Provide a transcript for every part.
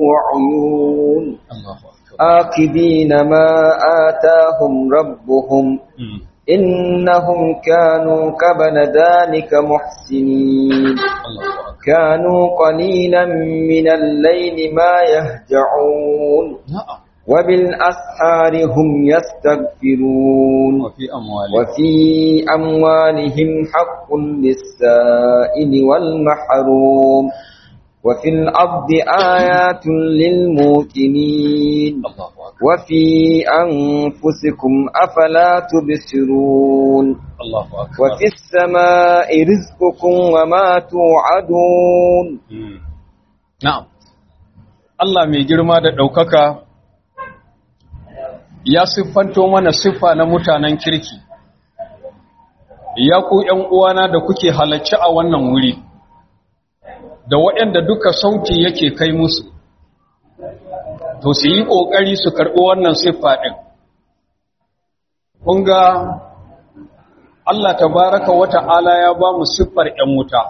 وعيون Allahu akbar آخذين ما آتاهم ربهم Mm. إنهم كانوا قبل ذلك محسنين Allahu akbar كانوا قليلا من الليل ما يهجعون na'am وبالأسحار هم يستغفرون wa fi amwali وفي أموالهم حق للسائل والمحروم وفي الأرض آيات للموقنين Allahu akbar وفي أنفسكم أفلا تبصرون Allahu akbar وفي السماء رزقكم وما توعدون Mm. na'am Allah mai girma da ɗaukaka ya siffanto mana siffa na mutanen kirki ya ku ’yan uwana da kuke halarci a wannan wuri da waɗanda duka sauti yake kai musu to su yi ƙoƙari su karɓi wannan siffa ɗin kun ga Allah tabaraka wa ta'ala ya ba mu siffar ‘yan wuta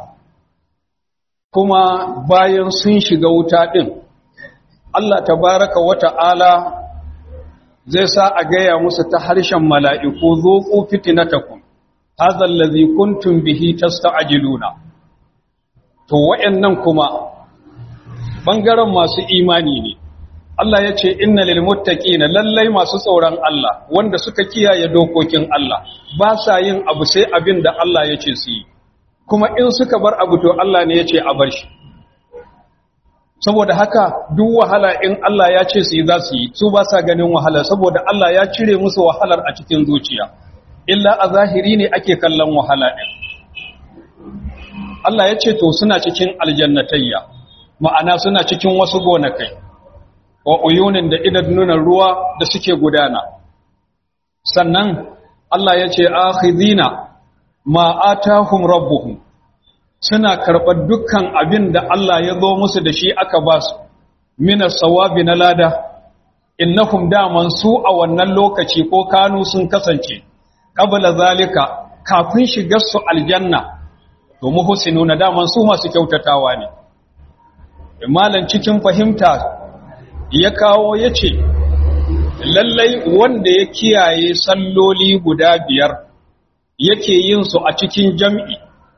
kuma bayan sun shiga wuta ɗin Allah tabaraka wa ta'ala zai sa a gaya musu ta harshen mala'iku zo ku fitinatakum hazal ladhi kuntum bihi tasta'jiluna to wayannan kuma bangaren masu imani ne Allah ya ce inna lil muttaqina lallai masu tsoron Allah wanda suka kiyaye dokokin Allah ba sa yin abu sai abin da Allah ya ce su yi kuma in suka bar abu to Allah ne ya ce a bar shi saboda haka duk wahala in Allah ya ce su yi za su yi su ba sa ganin wahala saboda Allah ya cire musu wahalar a cikin zuciya illa a zahiri ne ake kallon wahala ɗin Allah ya ce to suna cikin aljannatayya ma'ana suna cikin wasu gonakai wa uyunin da idanunan ruwa da suke gudana sannan Allah ya ce akhidina ma atahum rabbuhum suna karɓar dukkan abin da Allah ya zo musu da shi aka ba su mina sawabi na lada innahum daman su a wannan lokaci ko kanu sun kasance qabla zalika kafin shigar su aljanna to muhsinuna daman su masu kyautatawa ne malan cikin fahimta ya kawo yace lallai wanda ya kiyaye salloli guda biyar yake yin su a cikin jam'i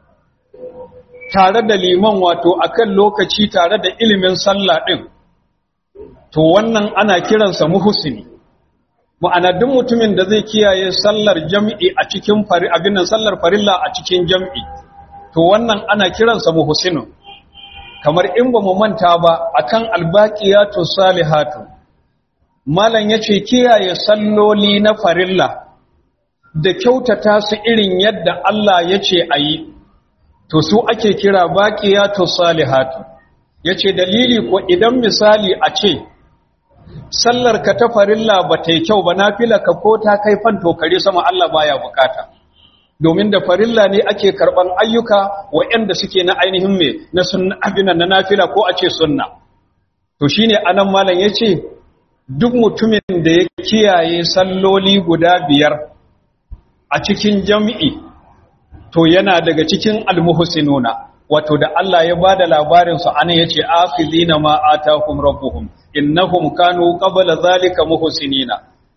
tare da liman wato akan lokaci tare da ilimin sallah din to wannan ana kiransa muhsini ma'ana duk mutumin da zai kiyaye sallar jam'i a cikin fari abin nan sallar farilla a cikin jam'i to wannan ana kiransa muhsinu kamar in ba mu manta ba akan albaqiyatu salihatu malam yace kiyaye salloli na farilla da kyautata su irin yadda Allah yace ayi to su ake kira baqiyatu salihatu yace dalili ko idan misali a ce sallar ka ta farilla ba ta yi kyau ba nafila ka ko ta kai fanto kare sama Allah baya bukata domin da farilla ne ake karban ayyuka waɗanda suke na ainihin me na sunna abinan na nafila ko a ce sunna to shine anan malam yace duk mutumin da ya kiyaye salloli guda biyar a cikin jami'i to yana daga cikin almuhsinuna wato da Allah ya bada labarin su ana yace akhizina ma atahum rabbuhum innahum kanu qabla zalika muhsinina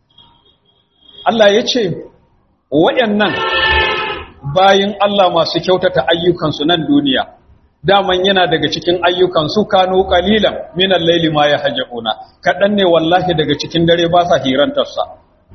Allah yace wayannan bayin Allah masu kyautata ayyukan su nan duniya daman yana daga cikin ayyukan su kanu qalilan minal layli ma yahjuna kadan ne wallahi daga cikin dare ba sa hirantarsa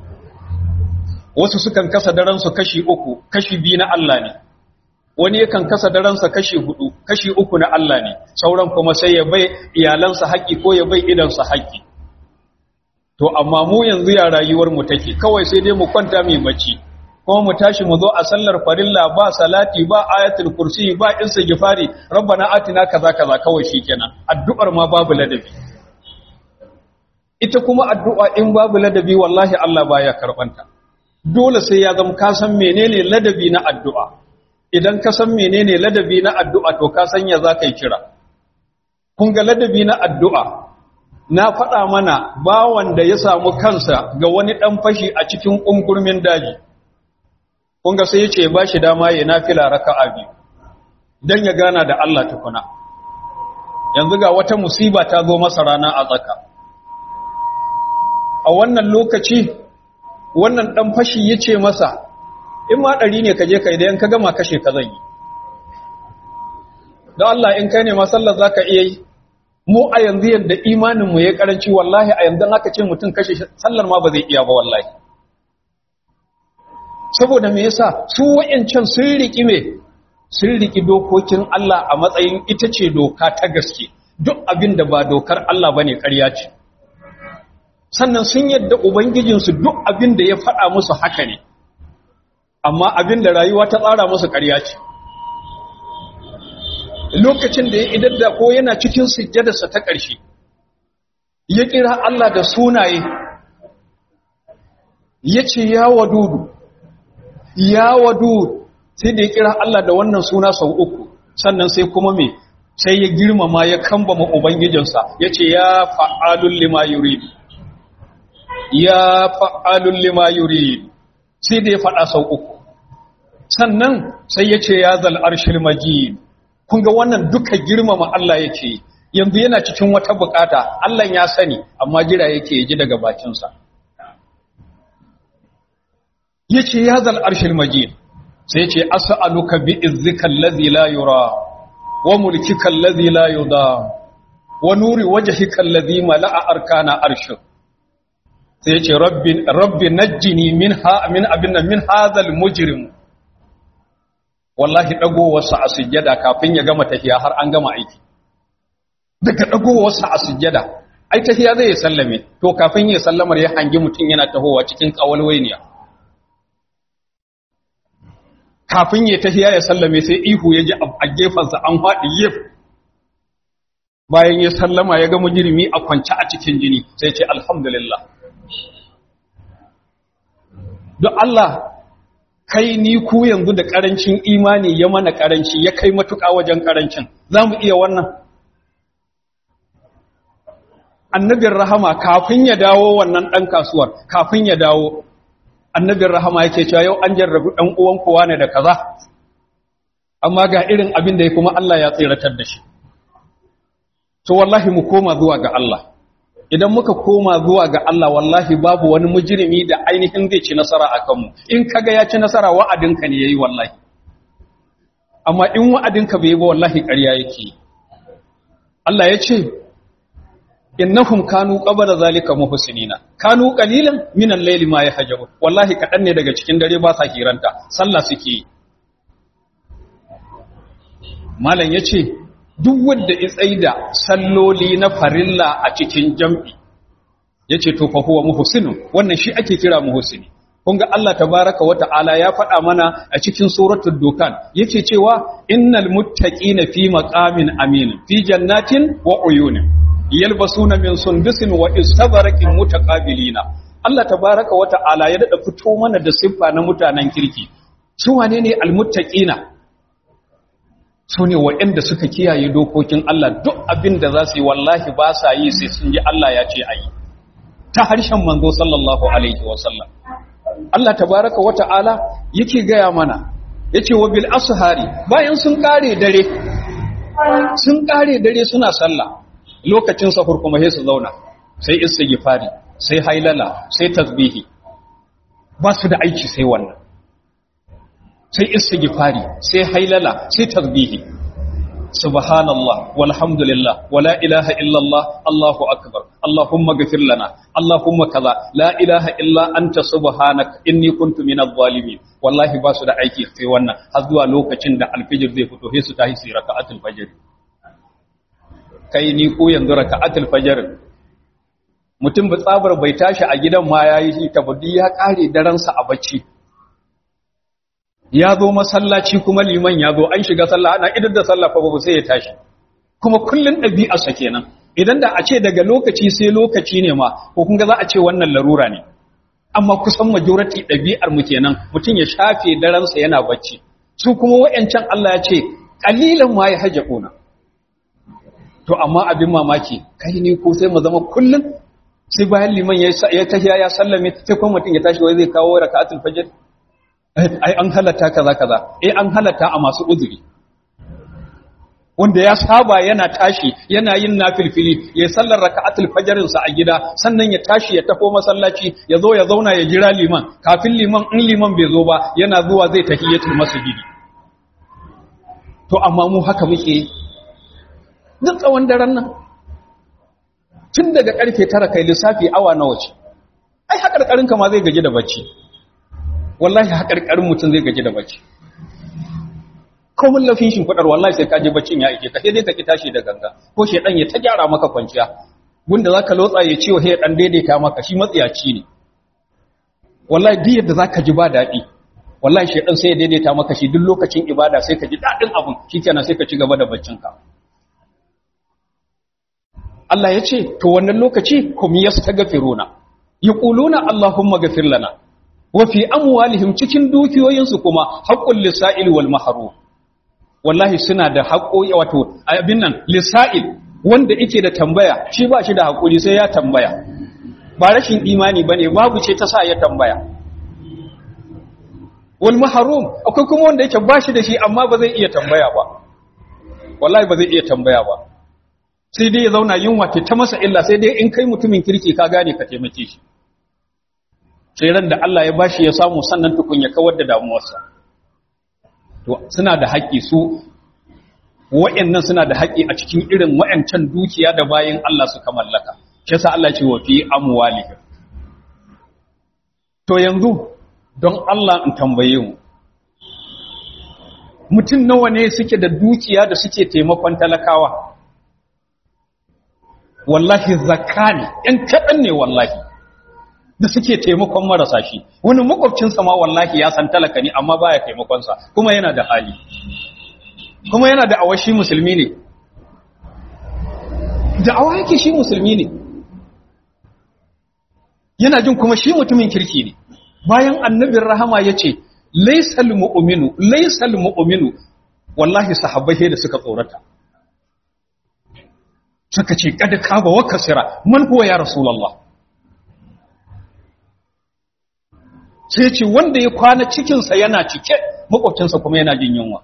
wasu sukan kasa daren su kashi uku kashi biyu na Allah ne wani yakan kasa daransa kashi hudu kashi uku na Allah ne sauran kuma sai ya bai iyalansa haƙƙi ko ya bai idansa haƙƙi to amma mu yanzu ya rayuwar mu take kawai sai dai mu kwanta mai bacci kuma mu tashi mu zo a sallar farilla ba salati ba ayatul kursi ba istighfari rabbana atina kaza kaza kawai shikenan addu'ar ma babu ladabi ita kuma addu'a in babu ladabi wallahi Allah baya karbanta dole sai ya zama ka san menene ladabi na addu'a idan ka san menene ladabi na addu'a to ka san ya za ka yi kira kun ga ladabi na addu'a na faɗa mana bawan da ya samu kansa ga wani ɗan fashi a cikin ƙunkurmin daji kun ga sai ya ce ba shi dama ya nafila raka abi don ya gana da Allah tukuna yanzu ga wata musiba ta zo masa rana a tsaka a wannan lokaci wannan ɗan fashi ya ce masa in ma ɗari ne ka je ka idan ka gama kashe ka zan yi don Allah in kai ne ma sallar za ka iya yi mu a yanzu yadda imaninmu ya karanci wallahi a yanzu aka ce mutum kashe sallar ma ba zai iya ba wallahi saboda me yasa su wa'yancan sun riki me sun riki dokokin Allah a matsayin ita ce doka ta gaske duk abin da ba dokar Allah bane ƙarya ce sannan sun yadda ubangijinsu duk abin da ya faɗa musu haka ne amma abin da rayuwa ta tsara musu ƙarya ce lokacin da ya idar da ko yana cikin sujjadarsa ta ƙarshe ya kira Allah da sunaye ya ce ya wadudu ya wadudu sai da ya kira Allah da wannan suna sau uku sannan sai kuma me sai ya girmama ya kambama ubangijinsa ya ce ya fa'alun lima yurid ya fa'alun lima yurid sai da ya faɗa sau uku sannan sai ya ce ya zal arshil majid kun ga wannan duka girmama Allah yake yanzu yana cikin wata bukata Allah ya sani amma jira yake ji daga bakinsa yace ya zal arshil majid sai yace as'aluka bi izzika allazi la yura wa mulkika allazi la yuda wa nuri wajhika allazi mala'a arkana arshik sai yace rabbi rabbi najjini minha min abinna min hadhal mujrim wallahi dagowarsa a sujjada kafin ya gama tafiya har an gama aiki daga dagowarsa a sujjada ai tafiya zai sallame to kafin ya sallamar ya hangi mutum yana tahowa cikin kawalwainiya kafin ya tafiya ya sallame sai ihu ya ji a gefensa an faɗi yif bayan ya sallama ya ga mujirimi a kwance a cikin jini sai ce alhamdulillah don Allah kai ni ku yanzu da ƙarancin imani ya mana ƙaranci ya kai matuƙa wajen ƙarancin za mu iya wannan annabin rahama kafin ya dawo wannan ɗan kasuwar kafin ya dawo annabin rahama yake cewa yau an jarrabi ɗan uwan kowa ne da kaza amma ga irin abin da ya kuma Allah ya tsiratar da shi to wallahi mu koma zuwa ga Allah idan muka koma zuwa ga Allah wallahi babu wani mujrimi da ainihin zai ci nasara a kanmu in kaga ya ci nasara wa'adinka ne yayi wallahi amma in wa'adinka bai yi ba wallahi ƙarya yake Allah ya ce innahum kanu qabla zalika muhsinina kanu qalilan min al-layli ma yahjabu wallahi kadan ne daga cikin dare ba sa kiranta sallah suke yi malam yace duk wanda ya tsaida salloli na farilla a cikin jam'i yace to fa huwa muhsinun wannan shi ake kira muhsini kun ga Allah tabaraka wa ta'ala ya faɗa mana a cikin suratul dukan yake cewa innal muttaqina fi maqamin amin fi jannatin wa uyunin yalbasuna min sundusin wa istabraqin mutaqabilina Allah tabaraka wa ta'ala ya dada fito mana da siffa na mutanen kirki su wane ne almuttaqina su ne waɗanda suka kiyaye dokokin Allah duk abin da za su yi wallahi ba sa yi sai sun ji Allah ya ce ayi ta harshen manzo sallallahu alaihi wa sallam Allah tabaraka wa ta'ala yake gaya mana yace wa bil ashari bayan sun kare dare sun kare dare suna sallah lokacin sahur kuma sai su zauna sai istighfari sai hailala sai tasbihi ba su da aiki sai wannan sai istighfari sai hailala sai tasbihi subhanallah walhamdulillah wala ilaha illallah allahu akbar allahumma ghfir lana allahumma kaza la ilaha illa anta subhanaka inni kuntu minadh zalimin wallahi ba su da aiki sai wannan har zuwa lokacin da alfijir zai fito sai su tahi su raka'atul fajr kai ni ko yanzu raka'atul fajr mutum ba tsabar bai tashi a gidan ma yayi shi tabaddi ya kare daren sa a bacci ya zo masallaci kuma liman ya zo an shiga sallah ana idan da sallah fa babu sai ya tashi kuma kullun ɗabi'arsa kenan idan da a ce daga lokaci sai lokaci ne ma ko kun ga za a ce wannan larura ne amma kusan majority ɗabi'ar mu kenan mutum ya shafe daransa yana bacci su kuma wayancan Allah ya ce qalilan ma yahjaquna to amma abin mamaki kai ne ko sai mu zama kullun sai bayan liman ya ya tahiya ya sallame sai kuma mutum ya tashi wai zai kawo raka'atul fajr ai an halatta kaza kaza eh an halatta a masu uzuri wanda ya saba yana tashi yana yin nafilfili ya sallar raka'atul fajrin sa a gida sannan ya tashi ya tafo masallaci ya zo ya zauna ya jira liman kafin liman in liman bai zo ba yana zuwa zai tahiyatul masjidi to amma mu haka muke duk tsawon daren nan tun daga karfe tara kai lissafi awa nawa ce ai haƙarƙarin ka ma zai gaji da bacci wallahi haƙarƙarin mutum zai gaji da bacci komin lafin shi kudar wallahi sai ka je baccin ya ike ka sai dai ka ki tashi da ganga ko shedan ya ta gyara maka kwanciya gunda zaka lotsa ya ciwo sai dan daidaita maka shi matsiyaci ne wallahi duk yadda zaka ji ba daɗi wallahi shedan sai ya daidaita maka shi duk lokacin ibada sai ka ji daɗin abun shikenan sai ka ci gaba da baccin ka Allah ya ce to wannan lokaci kum yastaghfiruna yaquluna allahumma ghfir lana wa fi amwalihim cikin dukiyoyinsu kuma haqqul lisa'il wal mahrum wallahi suna da haƙoƙi wato abin nan lisa'il wanda yake da tambaya shi ba shi da haƙuri sai ya tambaya ba rashin imani bane babu ce ta sa ya tambaya wal mahrum akwai kuma wanda yake ba shi da shi amma ba zai iya tambaya ba wallahi ba zai iya tambaya ba sai dai ya zauna yunwa ta masa illa sai dai in kai mutumin kirki ka gane ka taimake shi sai ran da Allah ya bashi ya samu sannan tukun ya kawar da damuwarsa to suna da haƙƙi su wa'annan suna da haƙƙi a cikin irin wa'ancan dukiya da bayin Allah suka mallaka shi yasa Allah ce wa fi amwalihim to yanzu don Allah in tambaye mu mutum nawa ne suke da dukiya da suke taimakon talakawa wallahi zakka ne ɗan kaɗan ne wallahi da suke taimakon marasa shi wani makwabcinsa ma wallahi ya san talaka ne amma baya taimakonsa kuma yana da hali kuma yana da awashi musulmi ne da awa yake shi musulmi ne yana jin kuma shi mutumin kirki ne bayan annabin rahama ya ce laisal mu'minu laisal mu'minu wallahi sahabbai da suka tsorata suka ce kada kaba wa kasira man huwa ya rasulullah sai ce wanda ya kwana cikinsa yana cike makwabcinsa kuma yana jin yunwa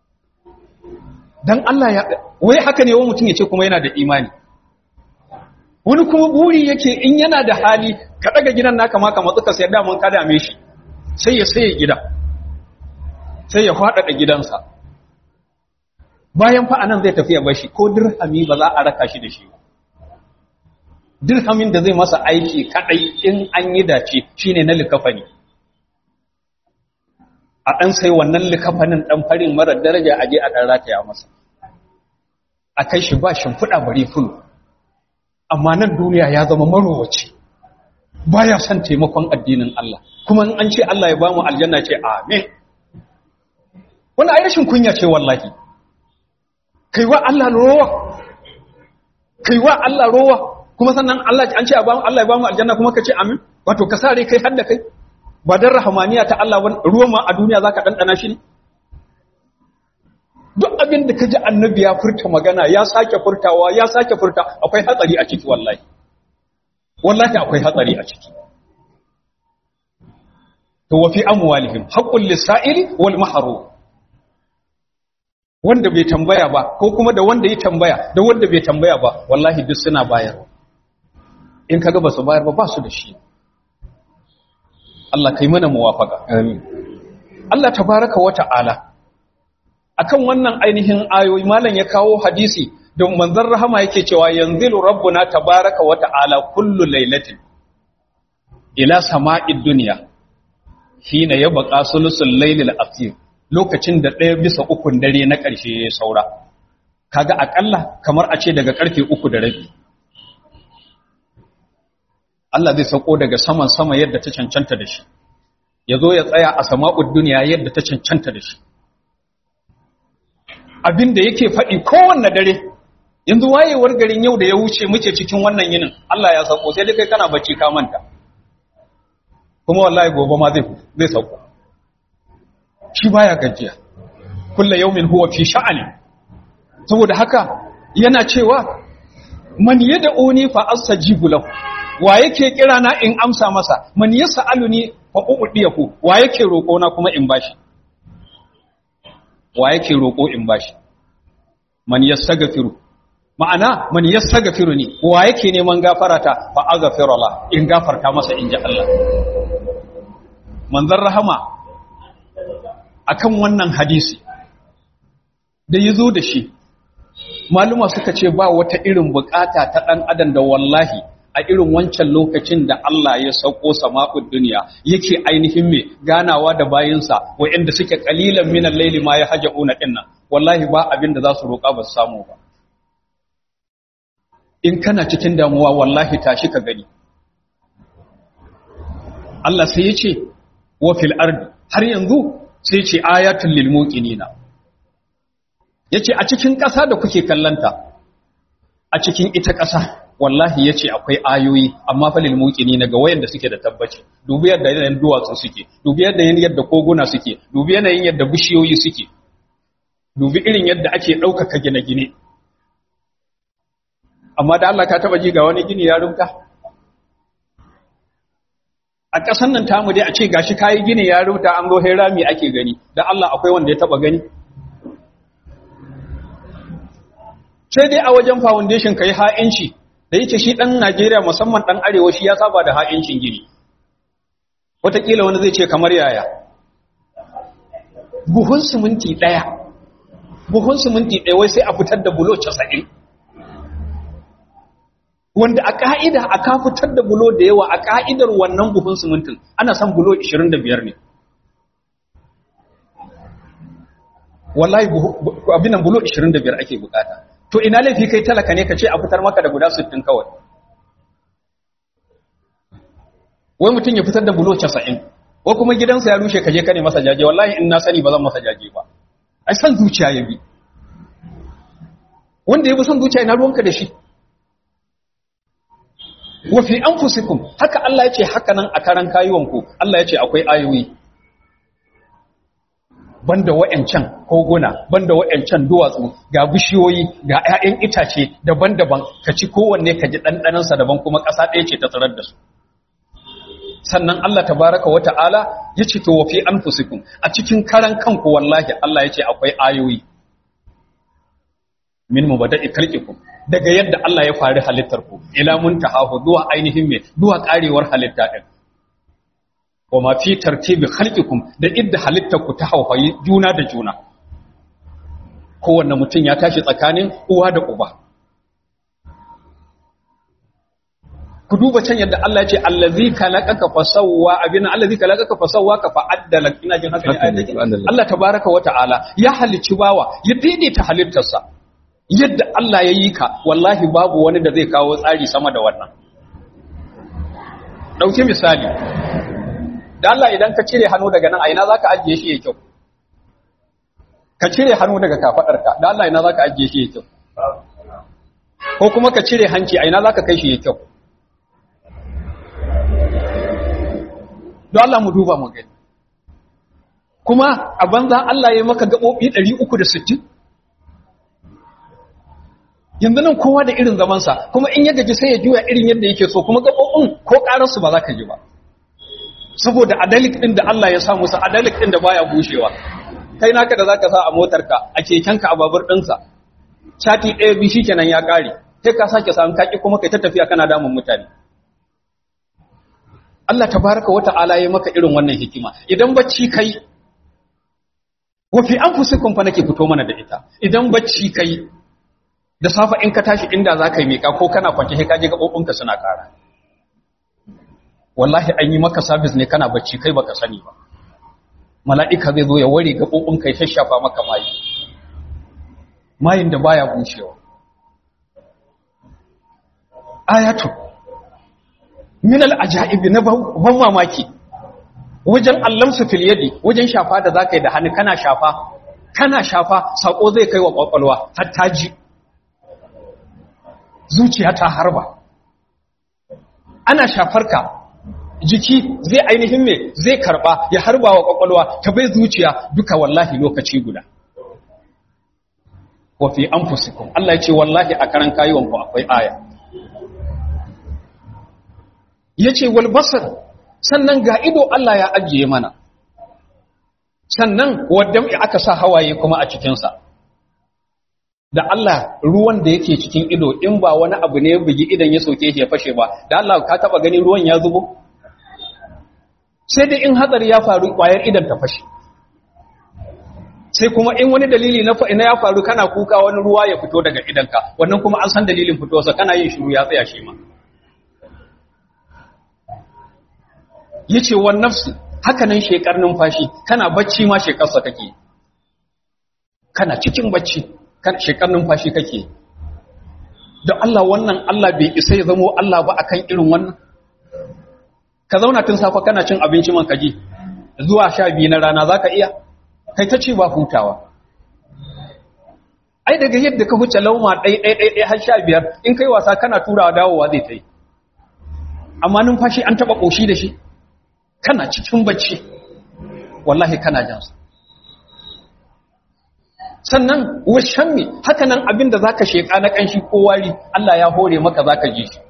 dan Allah ya wai haka ne wani mutum ya ce kuma yana da imani wani kuma buri yake in yana da hali ka daga gidan naka ma ka matsu ka sayar da mun ka dame shi sai ya saye gida sai ya faɗaɗa gidansa bayan fa anan zai tafi ya bashi ko dirhami ba za a raka shi da shi ba dirhamin da zai masa aiki kadai in an yi dace shine na likafani a ɗan sai wannan likafanin ɗan farin marar daraja a je a ɗan rataya masa a kai shi ba shimfiɗa bari fulu amma nan duniya ya zama marowaci ba ya son taimakon addinin Allah kuma in an ce Allah ya ba mu aljanna ce amin wani ai rashin kunya ce wallahi kai wa Allah rowa kai wa Allah rowa kuma sannan Allah an ce Allah ya ba mu aljanna kuma ka ce amin wato ka sare kai hadda kai ba dan rahamaniya ta Allah ruwan ma a duniya zaka dandana shi ne duk abin da kaji annabi ya furta magana ya sake furtawa ya sake furta akwai hatsari a ciki wallahi wallahi akwai hatsari a ciki to wa fi amwalihim haqqul lisa'ili wal mahrum wanda bai tambaya ba ko kuma da wanda ya tambaya da wanda bai tambaya ba wallahi duk suna bayarwa in kaga ba su bayar ba ba su da shi Allah kai mana muwafaka amin Allah tabaraka wa ta'ala akan wannan ainihin ayoyi malam ya kawo hadisi don manzon rahama yake cewa yanzilu rabbuna tabaraka wa ta'ala kullu lailatin ila sama'id dunya hina yabqa sulusul laylil akhir lokacin da ɗaya bisa ukun dare na ƙarshe ya saura kaga akalla kamar a ce daga ƙarfe uku da rabi Allah zai sauko daga saman sama yadda ta cancanta da shi ya zo ya tsaya a sama'ud duniya yadda ta cancanta da shi abin da yake faɗi kowanne dare yanzu wayewar garin yau da ya wuce muke cikin wannan yinin Allah ya sauko sai dai kai kana bacci ka manta kuma wallahi gobe ma zai zai sauko shi baya gajiya kullu yawmin huwa fi sha'ani saboda haka yana cewa man yad'uni fa astajibu lahu wa yake kira na in amsa masa man yas'aluni fa u'diyahu wa yake roko na kuma in bashi wa yake roko in bashi man yastaghfiru ma'ana man yastaghfiru ni wa yake neman gafarata fa aghfirullah in gafarta masa in ji Allah manzon rahama akan wannan hadisi da yazo da shi maluma suka ce ba wata irin bukata ta dan adam da wallahi a irin wancan lokacin da Allah ya sauko sama'ud duniya yake ainihin me ganawa da bayinsa wa'anda suke kalilan minal laili ma ya haja'una dinnan wallahi ba abin da za su roƙa ba su samu ba in kana cikin damuwa wallahi tashi ka gani Allah sai ya ce wa fil ardi har yanzu sai ya ce ayatul lil muqinina yace a cikin ƙasa da kuke kallanta a cikin ita ƙasa wallahi yace akwai ayoyi amma fa lil muqinina ga wayanda suke da tabbaci dubi yadda yanayin duwatsu suke dubi yadda yadda koguna suke dubi yanayin yadda bishiyoyi suke dubi irin yadda ake ɗaukaka gine-gine amma da Allah ka taba ji ga wani gini ya rubuta a ƙasan nan tamu dai a ce gashi kayi gini ya rubuta an zo rami ake gani da Allah akwai wanda ya taba gani sai dai a wajen foundation kai ha'inci da yake shi dan Najeriya musamman dan arewa shi ya saba da ha'incin gini wataƙila wani zai ce kamar yaya buhun siminti ɗaya buhun siminti ɗaya wai sai a fitar da bulo casa'in wanda a ƙa'ida a ka fitar da bulo da yawa a ƙa'idar wannan buhun simintin ana son bulo 25 ne wallahi abin nan bulo 25 ake bukata to ina laifi kai talaka ne ka ce a fitar maka da guda 60 kawai wai mutum ya fitar da bulo 90 ko kuma gidansa ya rushe ka je ka ne masa jaje wallahi in na sani ba zan masa jaje ba ai san zuciya ya bi wanda ya bi san zuciya ina ruwanka da shi wa fi anfusikum haka Allah yace haka nan a karan kayuwanku Allah yace akwai ayoyi banda wa'ancan koguna banda wa'ancan duwatsu ga bishiyoyi ga 'ya'yan itace daban-daban ka ci kowanne ka ji dandanan sa daban kuma ƙasa ɗaya ce ta tsarar da su sannan Allah tabaraka wa ta'ala yace to wa fi anfusikum a cikin karan kanku wallahi Allah yace akwai ayoyi min mubada'i khalqikum daga yadda Allah ya fari halittar ku ila muntahahu zuwa ainihin me zuwa karewar halitta din wa ma fi tartibi khalqikum da idda halittar ku ta hauhayi juna da juna kowanne mutum ya tashi tsakanin uwa da uba ku duba can yadda Allah ya ce allazi khalaqaka fasawwa abin allazi khalaqaka fasawwa ka fa'addala ina jin haka ne ayatin Allah tabaaraka wa ta'ala ya halicci bawa ya daidaita halittarsa yadda Allah ya yi ka wallahi babu wani da zai kawo tsari sama da wannan ɗauki misali da Allah idan ka cire hannu daga nan a ina za ka ajiye shi ya kyau ka cire hannu daga kafaɗarka da Allah ina za ka ajiye shi ya kyau ko kuma ka cire hanci a ina za ka kai shi ya kyau don Allah mu duba mu gani kuma a banza Allah ya maka gaɓoɓi 360 yanzu nan kowa da irin zamansa kuma in ya gaji sai ya juya irin yadda yake so kuma gaɓoɓin ko ƙararsu ba za ka ji ba saboda adalik ɗin da Allah ya sa musu adalik ɗin da baya bushewa kai naka da za ka sa a motarka a kekenka a babur ɗinsa sati ɗaya biyu shi kenan ya ƙare sai ka sake samun kaki kuma kai ta tafiya kana damun mutane Allah tabaraka wa ta'ala ya maka irin wannan hikima idan bacci kai wa fi anfusikum fa nake fito mana da ita idan bacci kai da safa in ka tashi inda za ka yi miƙa ko kana kwanci sai ka je gaɓoɓinka suna ƙara wallahi an yi maka sabis ne kana bacci kai baka sani ba mala'ika zai zo ya ware gaɓoɓinka ya shashafa maka mayi mayin da baya bushewa ayatu min al'ajaibi na ban mamaki wajen allamsu fil yadi wajen shafa da za ka yi da hannu kana shafa kana shafa saƙo zai kai wa ƙwaƙwalwa har ta ji zuciya ta harba ana shafar ka jiki zai ainihin me zai karba ya harba wa kwakwalwa ta bai zuciya duka wallahi lokaci guda wa fi anfusikum Allah ya ce wallahi a karan kayuwan ku akwai aya yace wal basar sannan ga ido Allah ya ajiye mana sannan wadda aka sa hawaye kuma a cikin sa da Allah ruwan da yake cikin ido in ba wani abu ne ya bugi idan ya soke shi ya fashe ba da Allah ka taba gani ruwan ya zubo sai dai in hatsari ya faru kwayar idan ta fashe sai kuma in wani dalili na ina ya faru kana kuka wani ruwa ya fito daga idanka wannan kuma an san dalilin fitowarsa kana yin shiru ya tsaya shi ma yace wan nafsi haka nan shekar numfashi kana bacci ma shekarsa kake kana cikin bacci kan shekar numfashi kake da Allah wannan Allah bai isa ya zamo Allah ba akan irin wannan ka zauna tun safa kana cin abinci man kaji zuwa sha biyu na rana zaka iya kai ta ce ba hutawa ai daga yadda ka huce lauma ɗai ɗai ɗai ɗai har sha biyar in kai wasa kana turawa dawowa zai ta yi amma numfashi an taɓa ƙoshi da shi kana cikin bacci wallahi kana jansa sannan washan me haka nan abin da zaka sheka na kanshi ko wari Allah ya hore maka zaka ji shi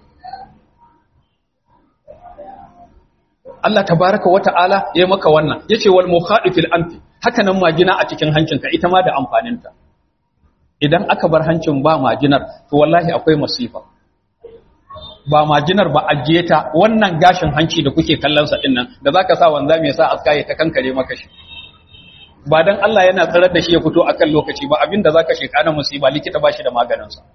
Allah tabaraka wata'ala ya maka wannan yace wal mukhadifil anfi haka nan majina a cikin hancinka ita ma da amfaninta idan aka bar hancin ba majinar to wallahi akwai masifa ba majinar ba ajiye ta wannan gashin hanci da kuke kallon sa dinnan da zaka sa wanda me yasa aska ya ta kankare maka shi ba dan Allah yana tsarar da shi ya fito akan lokaci ba abinda zaka sheka na musiba likita ba shi da maganin sa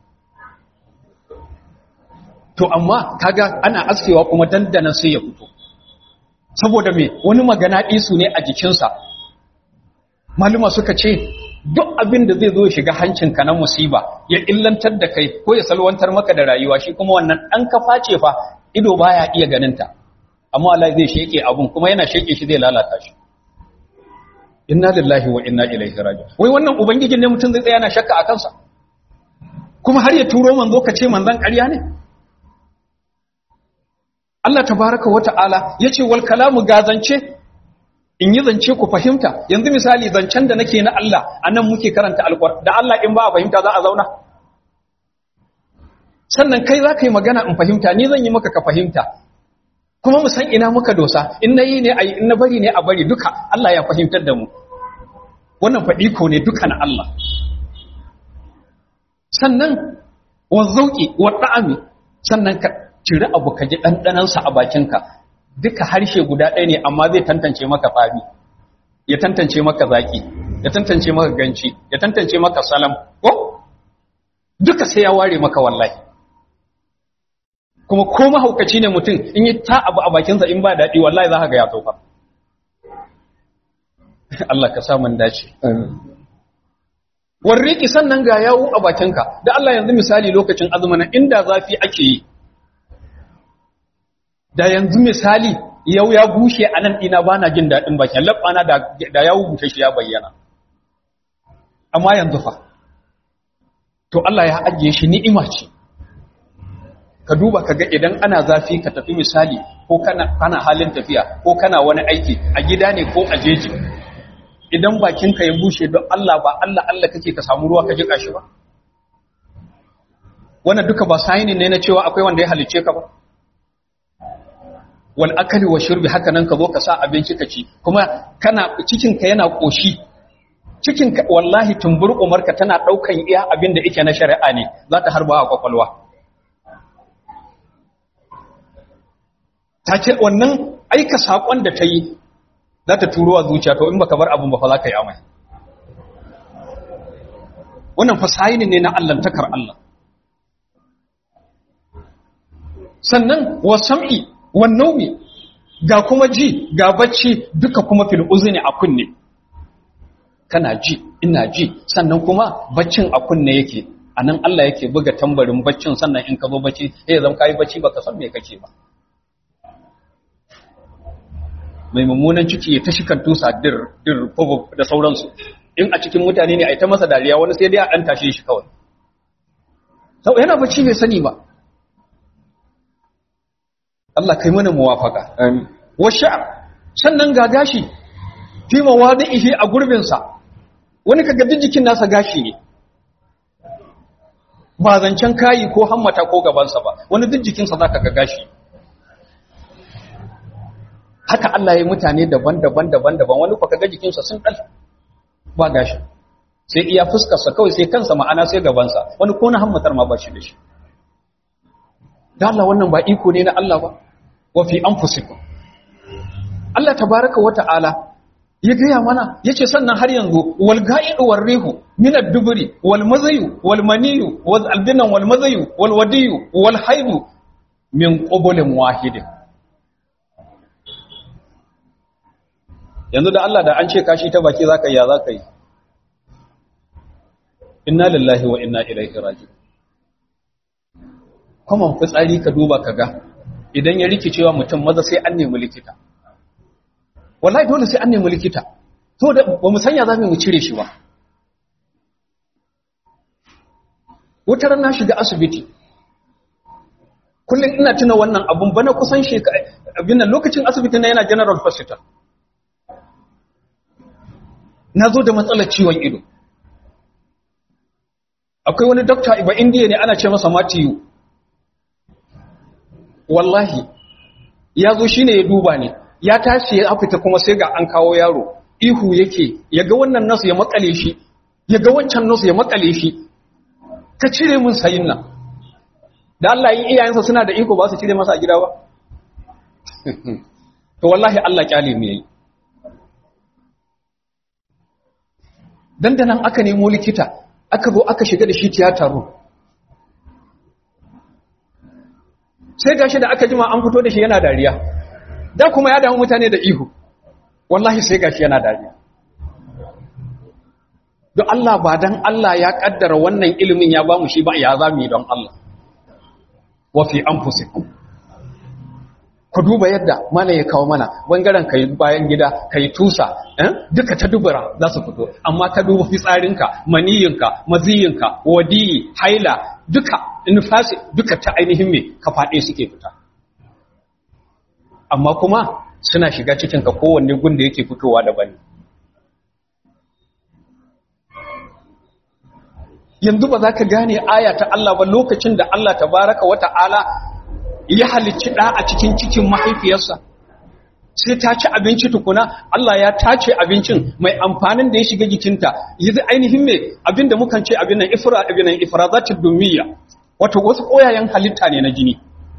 to amma kaga ana askewa kuma dandanan sai ya fito saboda me wani magana isu ne a jikinsa maluma suka ce duk abin da zai zo shiga hancinka na musiba ya illantar da kai ko ya salwantar maka da rayuwa shi kuma wannan ɗan kafa ce fa ido baya iya ganinta amma Allah zai sheke abun kuma yana sheke shi zai lalata shi inna lillahi wa inna ilaihi raji'un wai wannan ubangijin ne mutum zai tsaya yana shakka a kansa kuma har ya turo manzo ka ce manzon ƙarya ne Allah tabaraka wa ta'ala yace wal kalamu gazance in yi zance ku fahimta yanzu misali zancen da nake na Allah anan muke karanta alqur'ani da Allah in ba a fahimta za a zauna sannan kai za ka yi magana in fahimta ni zan yi maka ka fahimta kuma mu san ina muka dosa in na yi ne a in na bari ne a bari duka Allah ya fahimtar da mu wannan faɗi ko ne duka na Allah sannan wa zauki wa da'ami sannan ka ciri abu ka ji ɗanɗanansa a bakinka duka harshe guda ɗaya ne amma zai tantance maka fari ya tantance maka zaki ya tantance maka ganci ya tantance maka salam ko duka sai ya ware maka wallahi kuma ko mahaukaci ne mutum in yi ta abu a bakinsa in ba daɗi wallahi za ka ga ya tofa Allah ka samun dace warriki sannan ga yawo a bakinka da Allah yanzu misali lokacin azumin inda zafi ake yi da yanzu misali yau ya bushe a nan ɗina ba na jin daɗin bakin laɓana da ya bushe shi ya bayyana amma yanzu fa to Allah ya ajiye shi ni'ima ce ka duba ka ga idan ana zafi ka tafi misali ko kana, kana halin tafiya ko kana wani aiki a gida ne ko a jeji idan bakinka ya bushe don Allah ba Allah Allah kake ka samu ruwa ka jika shi ba wannan duka ba sayinin ne na cewa akwai wanda ya halicce ka ba wal akali wa shurbi haka nan ka zo ka sa abinci ka ci kuma kana cikinka yana koshi cikinka wallahi tumbur umarka tana daukan iya abin da yake na shari'a ne za ta harba a kwakwalwa ta ce wannan aika sakon da ta yi za ta turo a zuciya to in baka bar abin ba fa za ka yi amai wannan fasayini ne na allantakar Allah sannan wa sam'i wannaumi ga kuma ji ga bacci duka kuma fil uzni a kunne kana ji ina ji sannan kuma baccin a kunne yake anan Allah yake buga tambarin baccin sannan in ka zo bacci eh zan kai bacci baka san me kake ba mai mummunan ciki ya tashi kan tusa dir dir da sauransu in a cikin mutane ne a ta masa dariya wani sai dai a dan tashe shi kawai sau yana bacci bai sani ba Allah kai mana muwafaka. Wa sha'r sannan ga gashi fi mawadihi a gurbin sa. Wani kaga duk jikin nasa gashi ne. Ba zancen kayi ko hammata ko gaban sa ba. Wani duk jikin sa zaka ga gashi. Haka Allah ya mutane daban-daban daban-daban wani fa kaga jikin sa sun dal ba gashi. sai iya fuskarsa kawai sai kansa ma'ana sai gabansa wani ko na hammatar ma ba shi da shi da Allah wannan ba iko ne na Allah ba wa fi anfusikum Allah tabaraka wa ta'ala ya gaya mana yace sannan har yanzu wal ga'idu war rihu min ad-dubri wal mazayu wal maniyu wal albinan wal mazayu wal wadiyu wal haidu min qablin wahidin yanzu da Allah da an ce kashi ta baki zaka yi ya zaka yi inna lillahi wa inna ilaihi raji'un kuma fitsari ka duba ka ga idan ya rikicewa mutum maza sai an nemi likita wallahi dole sai an nemi likita to da ba mu sanya za mu cire shi ba wutar na shiga asibiti kullum ina tuna wannan abun bana kusan shekara abin nan lokacin asibiti na yana general hospital na zo da matsalar ciwon ido akwai wani dokta ba indiya ne ana ce masa matiyu wallahi ya zo shi ne ya duba ne ya tashi ya fita kuma sai ga an kawo yaro ihu yake ya ga wannan nasu ya makale shi ya ga wancan nasu ya makale shi ka cire mun sayin nan da Allah yi iyayensa suna da iko ba su cire masa a gida ba to wallahi Allah kyale mu yayi dandanan aka nemo likita aka zo aka shiga da shi tiyata room sai gashi da aka jima an fito da shi yana dariya da kuma ya damu mutane da ihu wallahi sai gashi yana dariya don Allah ba dan Allah ya kaddara wannan ilimin ya ba mu shi ba ya za mu yi don Allah wa fi anfusikum ku duba yadda malam ya kawo mana bangaren kai bayan gida kai tusa duka ta dubura za su fito amma ka duba fitsarinka maniyinka maziyinka wadiyi haila duka nufasi duka ta ainihin me ka faɗe suke fita amma kuma suna shiga cikin ka kowanne gun da yake fitowa daban yanzu ba za ka gane aya ta Allah ba lokacin da Allah tabaraka wa ta'ala ya halicci ɗa a cikin cikin mahaifiyarsa sai ta ci abinci tukuna Allah ya tace abincin mai amfanin da ya shiga jikinta yanzu ainihin me abinda mukan ce abin nan ifra abin nan ifrazatud dumiyya wato wasu koyayen halitta ne na jini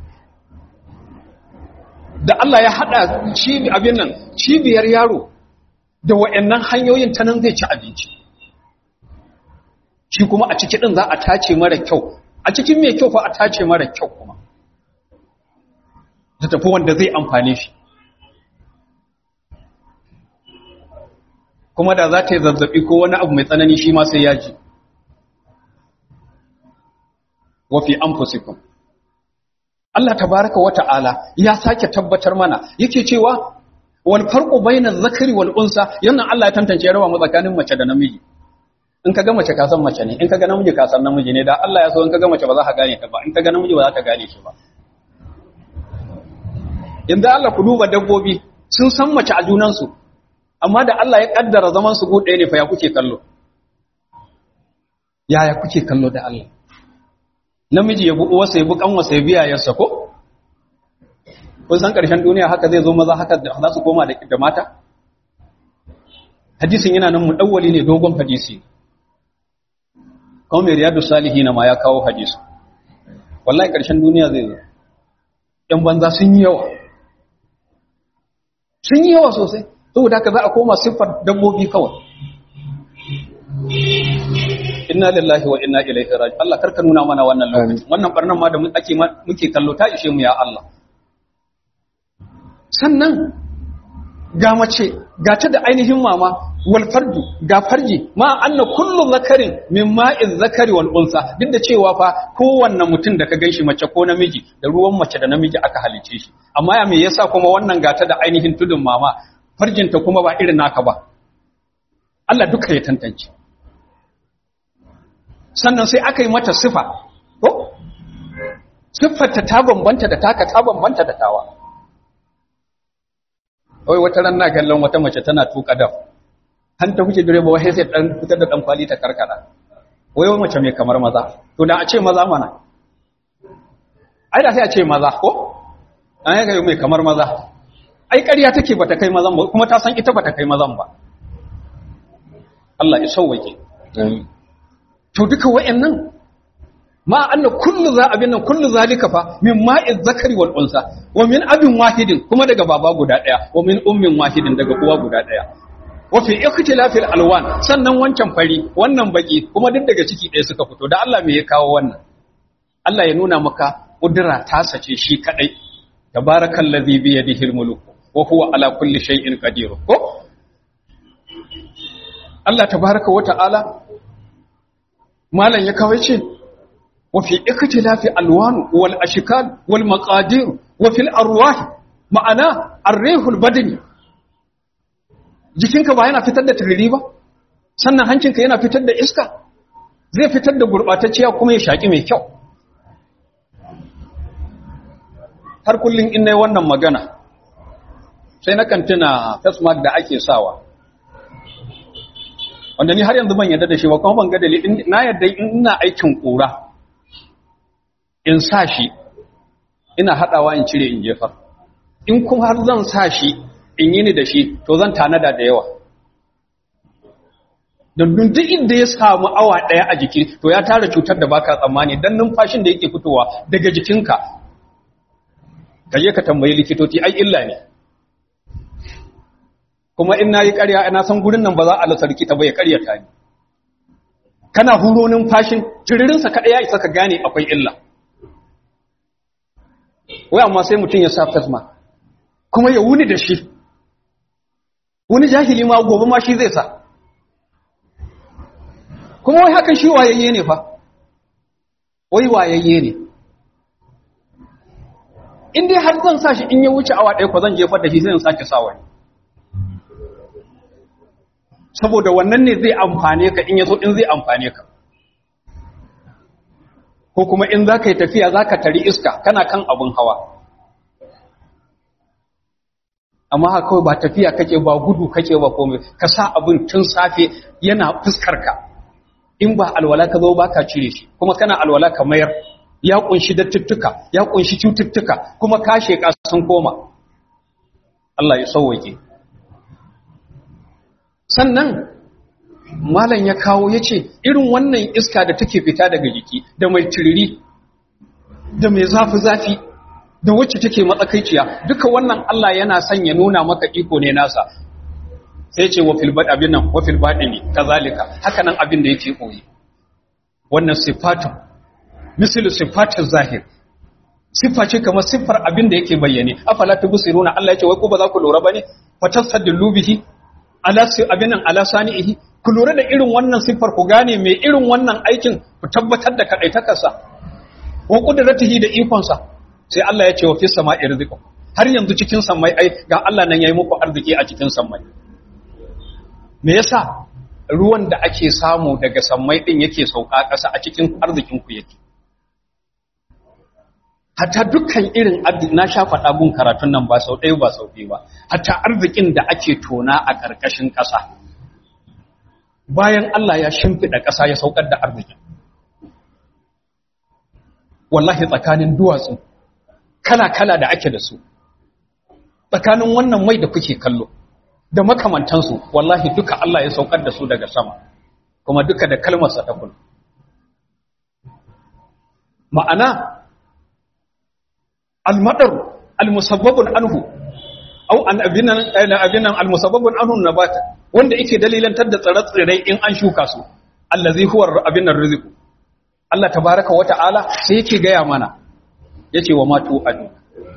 da Allah ya hada cibi abin nan cibiyar yaro da wayannan hanyoyin ta nan zai ci abinci shi kuma a ciki din za a tace mara kyau a cikin mai kyau fa a tace mara kyau kuma ta tafi wanda zai amfane shi kuma da za ta yi zazzabi ko wani abu mai tsanani shi ma sai ya ji wafi an fusikun Allah tabaraka wa ta'ala ya sake tabbatar mana yake cewa wal farqu bainaz zakari wal unsa yana Allah ya tantance rawa mu tsakanin mace da namiji in ka ga mace ka san mace ne in ka ga namiji ka san namiji ne da Allah ya so in ka ga mace ba za ka gane ta ba in ka ga namiji ba za ka gane shi ba inda Allah ku duba dabbobi sun san mace a junansu amma da Allah ya kaddara zaman su gude ne fa ya kuke kallo yaya kuke kallo da Allah namiji ya bu uwarsa ya bu kanwarsa ya biya yarsa ko kun san karshen duniya haka zai zo maza haka za su koma da da mata hadisin yana nan mudawwali ne dogon hadisi kawai riyadu salihina ma ya kawo hadisi wallahi karshen duniya zai zo yan banza sun yi yawa sun yi yawa sosai saboda haka za a koma siffar dabbobi kawai inna lillahi wa inna ilaihi raji Allah karka nuna mana wannan lokaci wannan barnan ma da ake muke kallo ta ishe mu ya Allah sannan ga mace ga ta da ainihin mama wal fardu ga farji ma anna kullu zakarin min ma'iz zakari wal unsa duk da cewa fa kowanne mutum da ka ganshi mace ko namiji da ruwan mace da namiji aka halice shi amma ya me yasa kuma wannan gata da ainihin tudun mama farjinta kuma ba irin naka ba Allah duka ya tantance sannan sai aka yi mata sifa ko siffarta ta bambanta da taka ta bambanta da tawa wai wata ran na kallon wata mace tana tuka daf han ta kuke direba wai sai dan fitar da dan kwali ta karkara wai wai mace mai kamar maza to da a ce maza mana ai da sai a ce maza ko an yi mai kamar maza ai ƙarya take bata kai mazan ba kuma ta san ita bata kai mazan ba Allah ya sauwake to duka wayannan ma anna kullu za abin nan kullu zalika fa min ma'iz zakari wal unsa wa min abin wahidin kuma daga baba guda daya wa min ummin wahidin daga uwa guda daya wa fi ikhtilafil alwan sannan wancan fari wannan baki kuma duk daga ciki ɗaya suka fito da Allah me ya kawo wannan Allah ya nuna maka kudura ta sace shi kadai tabarakallazi bi yadihi almulk wa huwa ala kulli shay'in qadir ko Allah tabaraka wa ta'ala malan ya kawo ce wa fi ikhtilafi alwan wal ashkal wal maqadir wa fil arwah ma'ana ar-rihul badani jikinka ba yana fitar da turiri ba sannan hancinka yana fitar da iska zai fitar da gurbatacciya kuma ya shaki mai kyau har kullum in nayi wannan magana sai na tuna face mask da ake sawa wanda ni har yanzu ban yadda da shi ba kuma ban ga dalilin na yadda in ina aikin kura in sa shi ina hadawa in cire in jefar in kuma har zan sa shi in yi ni da shi to zan tanada da yawa don duk inda ya samu awa daya a jiki to ya tara cutar da baka tsammani dan numfashin da yake fitowa daga jikinka kaje ka tambayi likitoci ai illa ne kuma in nayi ƙarya ina san gurin nan ba za a lasa likita ba ya ƙaryata ni kana huro numfashin jiririn sa kada ya isa ka gane akwai illa wai amma sai mutum ya sa face mask kuma ya wuni da shi wani jahili ma gobe ma shi zai sa kuma wai hakan shi wayayye ne fa wai wayayye ne in dai har zan sa shi in ya wuce awa ɗaya ko zan jefar da shi zai sake sa wani saboda wannan ne zai amfane ka in yaso in zai amfane ka ko kuma in za ka yi tafiya za ka tari iska kana kan abin hawa amma haka kawai ba tafiya kake ba gudu kake ba komai ka sa abin tun safe yana fuskar ka in ba alwala ka zo ba ka cire shi kuma kana alwala ka mayar ya kunshi dattuttuka ya kunshi cututtuka kuma ka sheka sun koma Allah ya sauwake sannan malam ya kawo ya ce irin wannan iska da take fita daga jiki da mai tiriri da mai zafi-zafi da wacce take matsakaiciya duka wannan Allah yana son ya nuna maka iko ne nasa sai ce wa filbad abin nan wa filbadi ne kazalika haka nan abin da yake koyi wannan sifatun misali sifatun zahir siffa ce kamar siffar abin da yake bayyane afala tubsiruna Allah ya ce wai ko ba za ku lura bane fatasaddilu bihi ala abin nan ala sani'ihi ku lura da irin wannan siffar ku gane mai irin wannan aikin ku tabbatar da kadaitakarsa wa qudratihi da ikonsa sai Allah ya ce wa fis sama'i rizqu har yanzu cikin sammai ai ga Allah nan yayi muku arziki a cikin sammai me yasa ruwan da ake samu daga sammai din yake sauka ƙasa a cikin arzikin ku yake hatta dukkan irin na sha faɗa gun karatun nan ba sau ɗaya ba sau biyu ba hatta arzikin da ake tona a ƙarƙashin ƙasa bayan Allah ya shimfiɗa ƙasa ya saukar da arzikin wallahi tsakanin duwatsu kala-kala da ake da su tsakanin wannan mai da kuke kallo da makamantansu wallahi duka Allah ya saukar da su daga sama kuma duka da kalmarsa ta kula ma'ana almadar almusabbabun anhu au an abinan abinan almusabbabun anhu nabata wanda yake dalilantar da tsire-tsirai in an shuka su allazi huwa abinan rizqu Allah tabaraka wa ta'ala sai yake gaya mana yace wa matu adu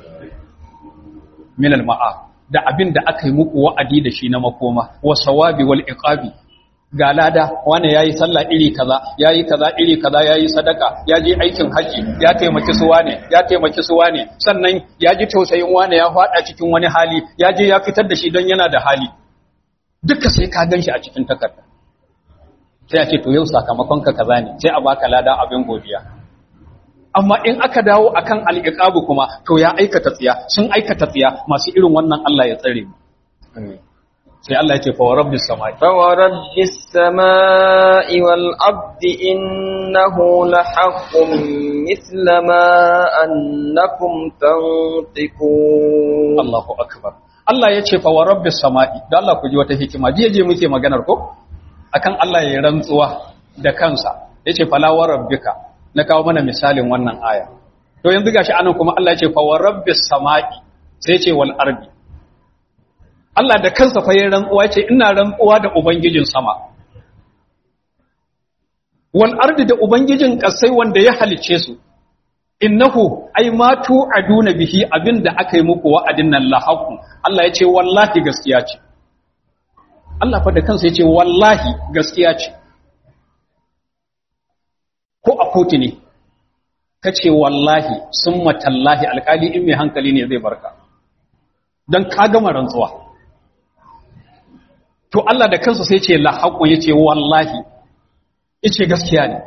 min alma'a da abin da aka yi muku wa'adi da shi na makoma wa sawabi wal iqabi ga lada wane yayi sallah iri kaza yayi kaza iri kaza yayi sadaka ya je aikin haji ya taimaki su wane ya taimaki su wane sannan ya ji tausayin wane ya fada cikin wani hali ya je ya fitar da shi don yana da hali duka sai ka ganshi a cikin takarda sai a ce to yau sakamakon ka kaza ne sai a baka lada abin godiya amma in aka dawo akan al-iqabu kuma to ya aikata tsiya sun aikata tsiya masu irin wannan Allah ya tsare mu amin sai Allah ya ce fa rabbis samai fa rabbis samai wal ardi innahu lahaqqun mithla ma annakum tantiqun Allahu akbar Allah ya ce fa rabbis samai da Allah ku ji wata hikima jiya je muke maganar ko akan Allah ya rantsuwa da kansa yace fala wa rabbika na kawo mana misalin wannan aya to yanzu gashi anan kuma Allah yace fa wa rabbis samai sai yace wal ardi Allah da kansa fa ya rantsuwa yace ina rantsuwa da ubangijin sama wal ardi da ubangijin kasai wanda ya halice su innahu ai ma tu'aduna bihi abinda aka yi muku wa'adin nan lahaqu Allah yace wallahi gaskiya ce Allah fa da kansa yace wallahi gaskiya ce ko a kotu ne kace wallahi summa tallahi alkali in mai hankali ne zai barka dan ka gama rantsuwa to Allah da kansa sai yace lahaqu yace wallahi yace gaskiya ne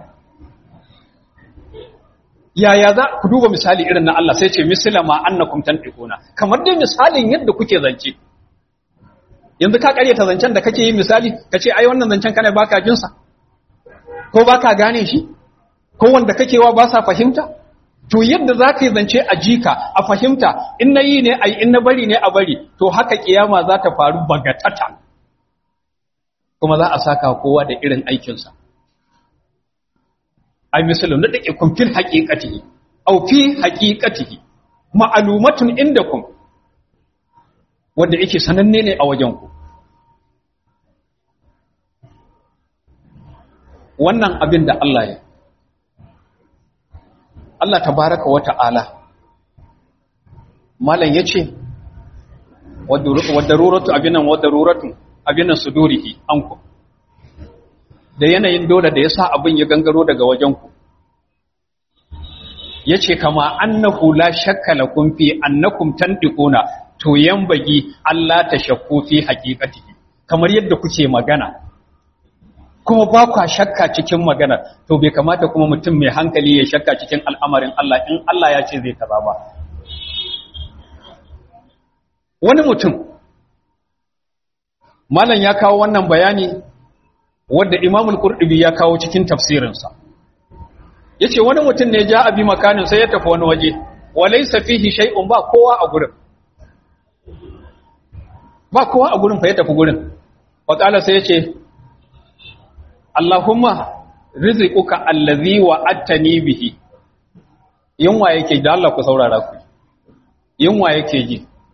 yaya za ku duba misali irin na Allah sai ce misila ma annakum tantiquna kamar dai misalin yadda kuke zance yanzu ka karyata zancen da kake yi misali kace ai wannan zancen kana baka jin sa ko baka gane shi ko wanda kake wa ba sa fahimta to yadda za ka yi zance a jika a fahimta in na yi ne ai in na bari ne a bari to haka kiyama za ta faru bagatata kuma za a saka kowa da irin aikinsa ai misalu na dake kun fil haqiqatihi aw fi haqiqatihi ma'lumatun indakum wanda yake sananne ne a wajen ku wannan abin da Allah ya Allah tabaraka wa ta'ala malam yace wadaruratu abinan wadaruratu abinan sudurihi anku da yanayin dole da yasa abin ya gangaro daga wajen ku yace kama annahu la shakka lakum fi annakum tantiquna to yambagi Allah ta shakku fi haqiqatihi kamar yadda kuke magana kuma ba kwa shakka cikin magana to bai kamata kuma mutum mai hankali ya shakka cikin al'amarin Allah in Allah ya ce zai kaza ba wani mutum malam ya kawo wannan bayani wadda imamul qurtubi ya kawo cikin tafsirinsa yace wani mutum ne ja abi makanin sai ya tafi wani waje walaysa fihi shay'un ba kowa a gurin ba kowa a gurin fa ya tafi gurin wa qala sai yace Allahumma rizquka allazi wa'adtani bihi yunwa yake da Allah ku saurara ku yunwa yake ji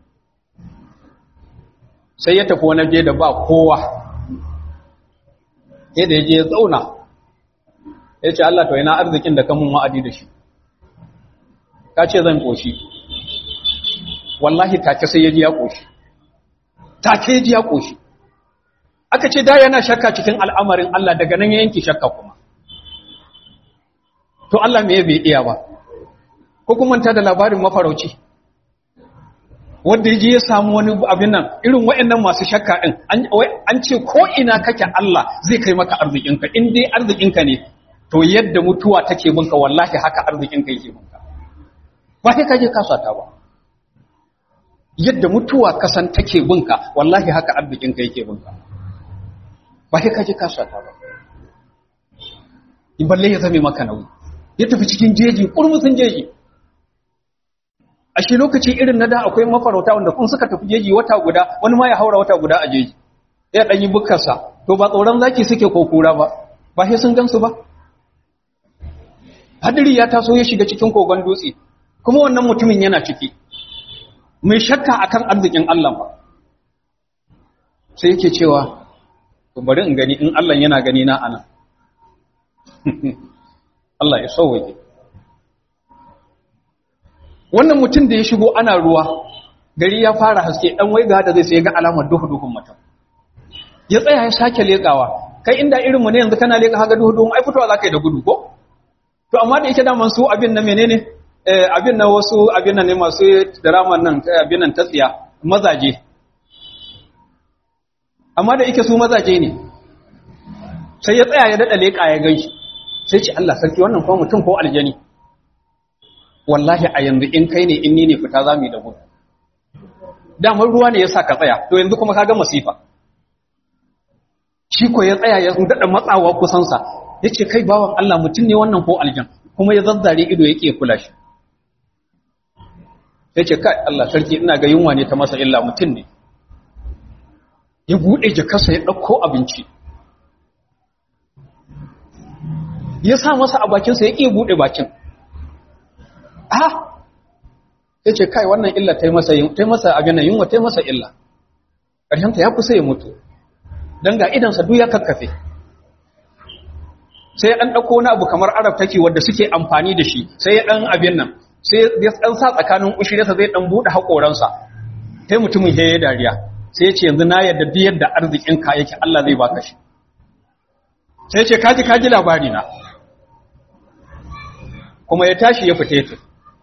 sai ya tafi wani je da ba kowa sai da ya je ya tsauna ya ce Allah to ina arzikin da kamun wa'adi da shi ka ce zan koshi wallahi take sai ya ji ya koshi take ya ji ya koshi aka ce da yana shakka cikin al'amarin Allah daga nan ya yanki shakka kuma to Allah me bai iya ba ko kuma ta da labarin mafarauci wanda ya je ya samu wani abin nan irin waɗannan masu shakka ɗin an ce ko ina kake Allah zai kai maka arzikinka in dai arzikinka ne to yadda mutuwa take binka wallahi haka arzikinka yake binka ba sai kaje kasata ba yadda mutuwa kasan take binka wallahi haka arzikinka yake binka ba sai kaje kasata ba in balle ya zame maka nauyi ya tafi cikin jeji kurmusun jeji a shi lokaci irin na da akwai mafarauta wanda kun suka tafi jeji wata guda wani ma ya haura wata guda a jeji ya dan yi bukkarsa to ba tsoron zaki suke ko kura ba ba sai sun gansu ba hadiri ya taso ya shiga cikin kogon dutse kuma wannan mutumin yana ciki mai shakka akan arzikin Allah ba sai yake cewa to bari in gani in Allah yana gani na anan Allah ya sauwaje wannan mutum da ya shigo ana ruwa gari ya fara haske dan waiga da zai sai ga alamar duhu duhun mutum ya tsaya ya sake lekawa kai inda irin mu ne yanzu kana leka haga duhu duhun ai fitowa zaka yi da gudu ko to amma da yake da man su abin na menene eh abin na wasu abin nan ne masu drama nan abin nan tatsiya mazaje amma da yake su mazaje ne sai ya tsaya ya dada leka ya ganshi sai ce Allah sarki wannan ko mutum ko aljani wallahi a yanzu in kai ne in ni ne fita za mu yi da gudu damar ruwa ne ya sa ka tsaya to yanzu kuma ka ga masifa shi ko ya tsaya ya daɗa matsawa kusansa ya ce kai bawan Allah mutum ne wannan ko aljan kuma ya zazzare ido ya ke kula shi ya ce kai Allah sarki ina ga yunwa ne ta masa illa mutum ne ya buɗe jakarsa ya ɗauko abinci ya sa masa a bakinsa ya iya buɗe bakin ah ya ce kai wannan illa ta yi masa ta yi masa abin yunwa ta yi masa illa ƙarshenta ya kusa ya mutu don ga idansa duk ya kakkafe sai an ɗauko wani abu kamar arab take wadda suke amfani da shi sai ya ɗan abin nan sai ya ɗan sa tsakanin ushirarsa zai ɗan buɗe haƙoransa sai mutumin ya yi dariya sai ya ce yanzu na yadda duk yadda arzikin ka yake Allah zai baka shi sai ya ce kaji kaji labari na kuma ya tashi ya fita ya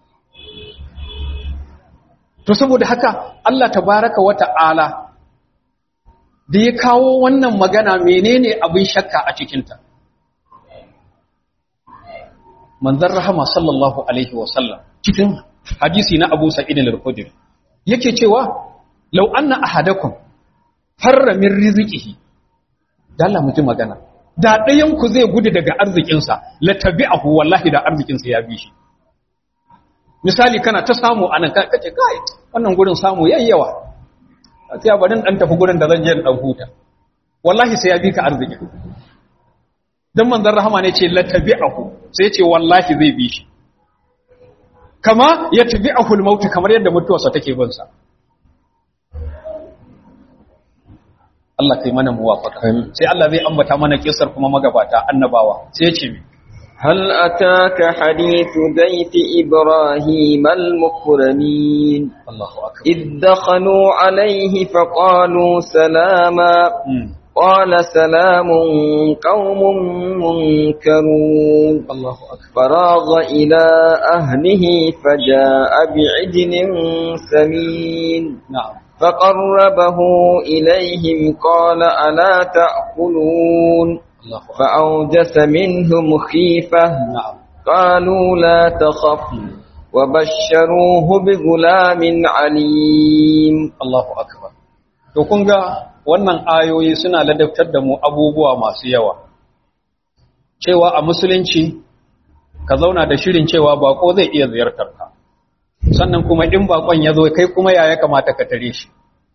to saboda haka Allah tabaraka wa ta'ala da ya kawo wannan magana menene abin shakka a cikinta manzon rahama sallallahu alaihi wa sallam cikin hadisi na Abu Sa'id al-Khudri yake cewa law anna ahadakum farra min rizqihi dalla mu ji magana da ɗayan ku zai gudu daga arzikinsa la tabi'ahu wallahi da arzikinsa ya bi shi misali kana ta samu anan kace kai wannan gurin samu yayyawa sai barin dan tafi gurin da zan je dan huta wallahi sai ya bi ka arziki dan manzon rahama ne ce la tabi'ahu sai ce wallahi zai bi shi kama ya tabi'ahu al-maut kamar yadda mutuwarsa take bin sa Allah kai mana muwafaka sai Allah zai ambata mana kisar kuma magabata annabawa sai ya ce mi هل أتاك حديث ضيف إبراهيم المكرمين Allahu akbar إذ دخلوا عليه فقالوا سلاما قال سلام قوم منكرون Allahu akbar فراغ إلى أهله فجاء بعجل سمين na'am فقربه إليهم قال ألا تأكلون Allahu akbar فأوجس منهم خيفة na'am قالوا لا تخف وبشروه بغلام عليم Allahu akbar to kun ga wannan ayoyi suna ladabtar da mu abubuwa masu yawa cewa a musulunci ka zauna da shirin cewa bako zai iya ziyartar ka sannan kuma in bakon ya zo kai kuma ya ya kamata ka tare shi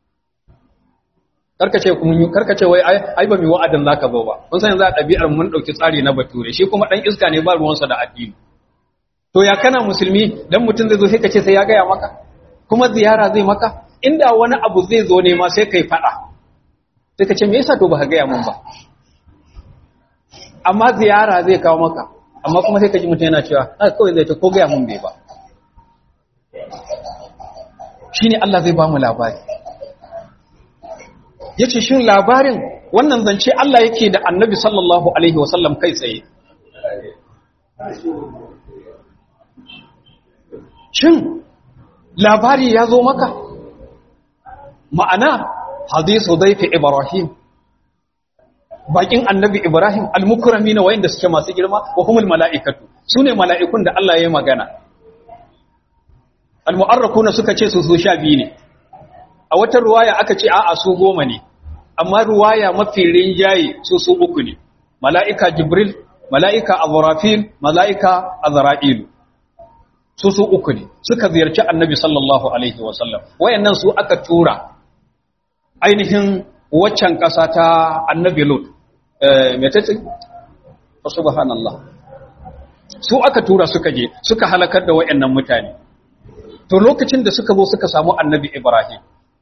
karkace kun karkace wai ai ai ba mi wa'adin zaka zo ba kun san yanzu a ɗabi'ar mun dauki tsari na bature shi kuma dan iska ne ba ruwansa da addini to ya kana musulmi dan mutum zai zo sai ka ce sai ya gaya maka kuma ziyara zai maka inda wani abu zai zo ne ma sai kai fada sai ka ce me yasa to ba ka gaya mun ba amma ziyara zai kawo maka amma kuma sai ka ji mutum yana cewa a kawai zai ta ko gaya mun bai ba shine Allah zai ba mu labari yace shin labarin wannan zance Allah yake da Annabi sallallahu alaihi wasallam kai tsaye shin labari ya zo maka ma'ana hadisu daifi ibrahim bakin annabi ibrahim almukrami na wayanda suke masu girma wa humul mala'ikatu sune mala'ikun da Allah ya yi magana almu'arrakuna suka ce su su sha biyu ne a wata ruwaya aka ce a'a su goma ne amma ruwaya mafi rinjaye su su uku ne mala'ika jibril mala'ika azrafil mala'ika azra'ilu su su uku ne suka ziyarci annabi sallallahu alaihi wasallam wayannan su aka tura ainihin waccan ƙasa ta annabi lut mai ta ce subhanallah su aka tura suka je suka halakar da wayannan mutane to lokacin da suka zo suka samu annabi ibrahim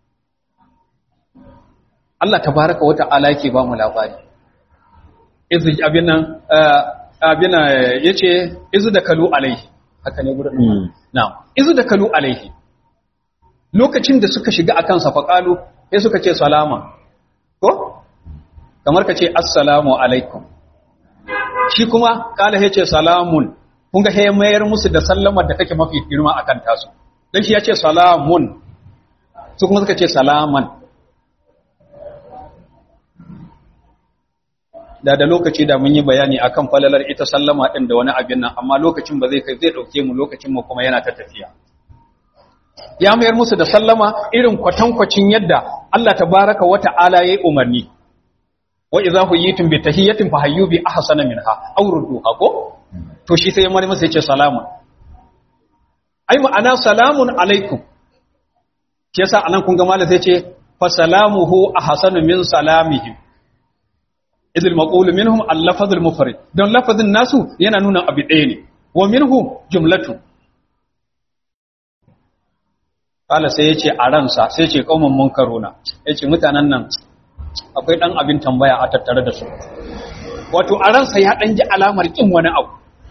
Allah tabaraka wa ta'ala yake ba mu labari izu abinan abinan yace izu da kalu alaihi haka ne gurin na'am izu da kalu alaihi lokacin da suka shiga akan sa faqalu sai suka ce salama ko kamar ka ce assalamu alaikum shi kuma kala yace salamun kun ga sai mayar musu da sallamar da take mafi girma akan tasu dan shi yace salamun su kuma suka ce salaman da da lokaci da mun yi bayani akan falalar ita sallama din da wani abin nan amma lokacin ba zai kai zai dauke mu lokacin mu kuma yana ta tafiya ya mayar musu da sallama irin kwatankwacin yadda Allah tabaraka wa ta'ala yayi umarni wa idza huyitum bi tahiyatin fahayyu bi ahsana minha aw rudduha ko to shi sai ya mari masa yace salamun ai ma'ana salamun alaikum shi yasa anan kun ga malai sai ce fa salamuhu ahsanu min salamihim idil maqulu minhum al-lafzul mufrad don lafazin nasu yana nuna abu ɗaya ne wa minhu jumlatu kala sai yace a ransa sai yace kauman munkaruna yace mutanen nan akwai dan abin tambaya a tattare da su wato a ransa ya dan ji alamar kin wani abu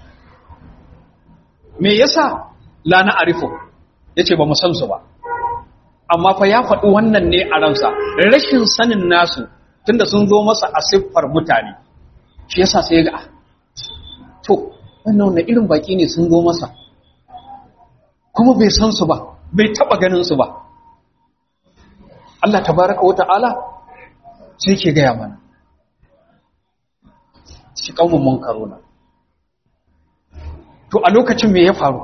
me yasa la na arifu yace ba mu san su ba amma fa ya faɗi wannan ne a ransa rashin sanin nasu tunda sun zo masa a siffar mutane shi yasa sai ga to wannan wannan irin baki ne sun zo masa kuma bai san su ba bai taba ganin su ba Allah tabaraka wata'ala sai ke gaya mana shi kaumun munkaruna to a lokacin me ya faru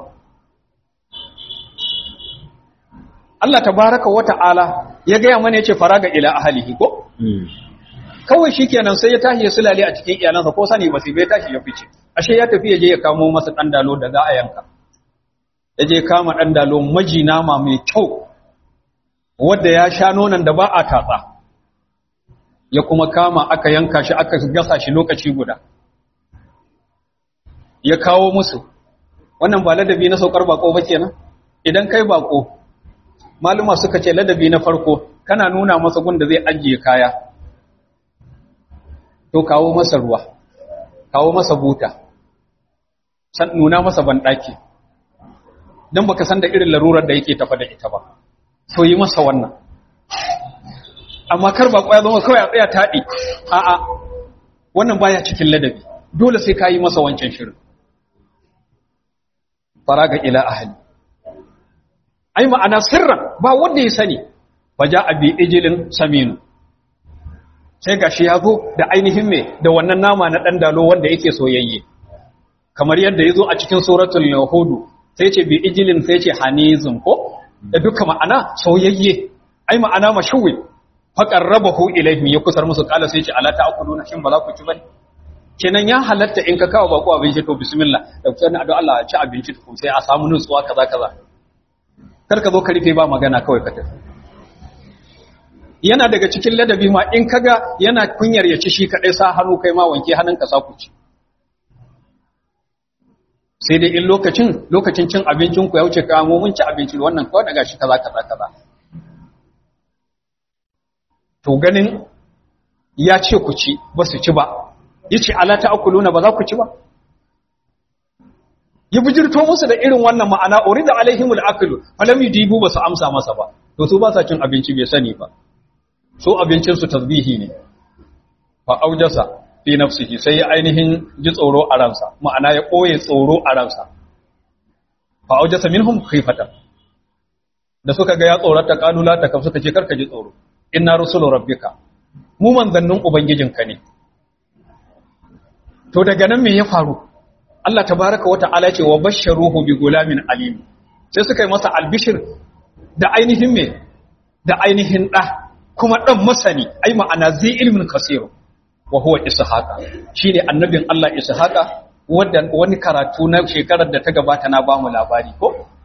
Allah tabaraka wata'ala ya gaya mana yace faraga ila ahlihi ko kawai shikenan sai ya tashi ya sulale a cikin iyalansa ko sani ba sai bai tashi ya fice ashe ya tafi ya je ya kamo masa dan dalo da za a yanka ya je kama dan dalo maji nama mai kyau wanda ya sha nonon da ba a tatsa ya kuma kama aka yanka shi aka gasa shi lokaci guda ya kawo musu wannan ba ladabi na saukar bako ba kenan idan kai bako maluma suka ce ladabi na farko kana nuna masa gunda zai ajiye kaya to kawo masa ruwa kawo masa buta san nuna masa banɗaki don baka san da irin larurar da yake tafa da ita ba so yi masa wannan amma kar ba kwaya zama kawai a tsaya taɗi a'a wannan baya cikin ladabi dole sai ka yi masa wancan shirin faraga ila ahli ai ma'ana sirran ba wanda ya sani faja abi ijilin saminu sai gashi ya zo da ainihin me da wannan nama na dan dalo wanda yake soyayye kamar yadda ya zo a cikin suratul yahudu sai ce bi ijilin sai ce hanizun ko da duka ma'ana soyayye ai ma'ana mashuwi faqarrabahu ilayhim ya kusar musu kala sai ce ala ta'kuluna shin ba za ku ci bane kenan ya halatta in ka kawo bako abinci to bismillah da ku sani addu'a Allah ya ci abinci to sai a samu nutsuwa kaza kaza kar ka zo ka rufe ba magana kawai ka tafi yana daga cikin ladabi ma in kaga yana kunyar ya ci shi kadai sa hannu kai ma wanke hannunka sa ku ci sai dai in lokacin lokacin cin abincin ku ya wuce ka mu mun ci abinci wannan kawai daga shi kaza kaza kaza to ganin ya ce ku ci ba su ci ba yace ala ta'kuluna ba za ku ci ba ya bijirto musu da irin wannan ma'ana urida alaihimul aklu falam yudibu ba su amsa masa ba to su ba sa cin abinci bai sani ba so abincin su tasbihi ne fa aujasa fi nafsihi sai ya ainihin ji tsoro a ransa ma'ana ya koye tsoro a ransa fa aujasa minhum khifatan da suka ga ya tsorata kanula ta kam suka ce karka ji tsoro inna rusulu rabbika mu manzannin ubangijinka ne to daga nan me ya faru Allah tabaraka wa ta'ala ce wa basharuhu bi gulamin alim sai suka yi masa albishir da ainihin me da ainihin da kuma dan masani ai ma'ana zai ilmin kasiru wa huwa ishaqa shine annabin Allah ishaqa wanda wani karatu na shekarar da ta gabata na bamu labari ko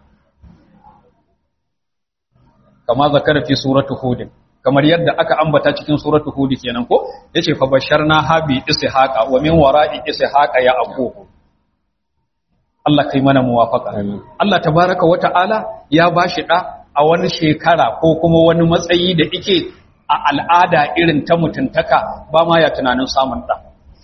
kama zakara fi suratu hud kamar yadda aka ambata cikin suratu hud kenan ko yace fa basharna habi ishaqa wa min wara'i ishaqa ya aquhu Allah kai mana muwafaka Allah tabaraka wa ta'ala ya bashi da a wani shekara ko kuma wani matsayi da yake a al'ada irin ta mutuntaka ba ma ya tunanin samun ɗa.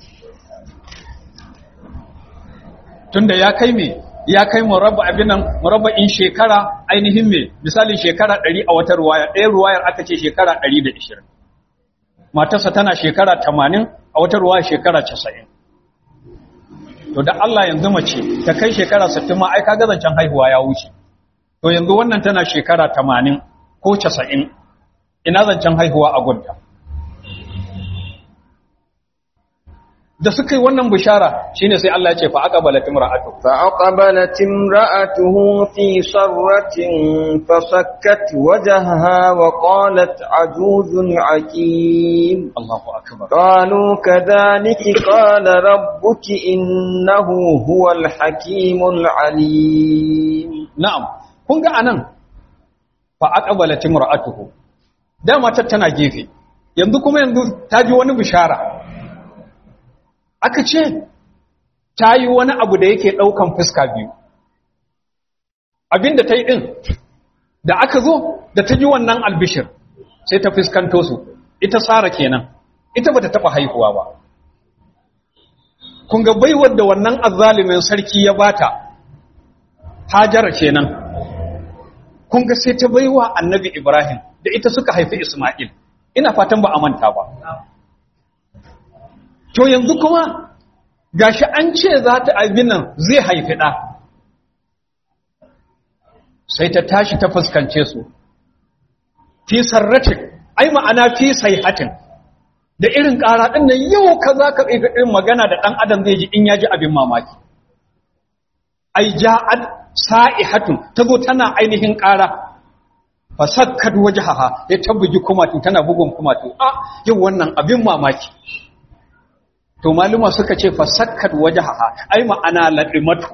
Tunda ya kai me, ya kai murabba abin nan murabba'in shekara ainihin me, misalin shekara ɗari a wata ruwaya, ɗaya ruwayar aka ce shekara ɗari da ishirin. Matarsa tana shekara tamanin a wata ruwaya shekara casa'in. To da Allah yanzu mace ta kai shekara sittin ma ai ka zancen haihuwa ya wuce. To yanzu wannan tana shekara tamanin ko casa'in ina zancen haihuwa a gunta da suka yi wannan bishara shine sai Allah ya ce fa aqbalat imra'atu fa aqbalat imra'atuhu fi sarratin fasakkat wajhaha wa qalat ajuzun aqim Allahu akbar qalu kadhalika qala rabbuki innahu huwal hakimul alim na'am kun ga anan fa aqbalat imra'atuhu dama ta tana gefe yanzu kuma yanzu ta ji wani bishara aka ce ta yi wani abu da yake ɗaukan fuska biyu abin da ta yi ɗin da aka zo da ta ji wannan albishir sai ta fuskanto su ita tsara kenan ita ba ta taɓa haihuwa ba kun ga baiwar da wannan azalimin sarki ya bata hajara kenan kun ga sai ta baiwa annabi ibrahim da ita suka haifi isma'il ina fatan ba a manta ba to yanzu kuma gashi an ce za ta abin nan zai haifi ɗa sai ta tashi ta fuskance su fi sarratin ai ma'ana fi hatin. da irin ƙara ɗin nan yau ka za ka irin magana da ɗan adam zai ji in ya ji abin mamaki ai ja'ad sa'ihatun ta zo tana ainihin ƙara fasakkat wajhaha ya tabbuji kumatu tana bugun kumatu a yau wannan abin mamaki to maluma suka ce fasakkat wajhaha ai ma'ana ladimatu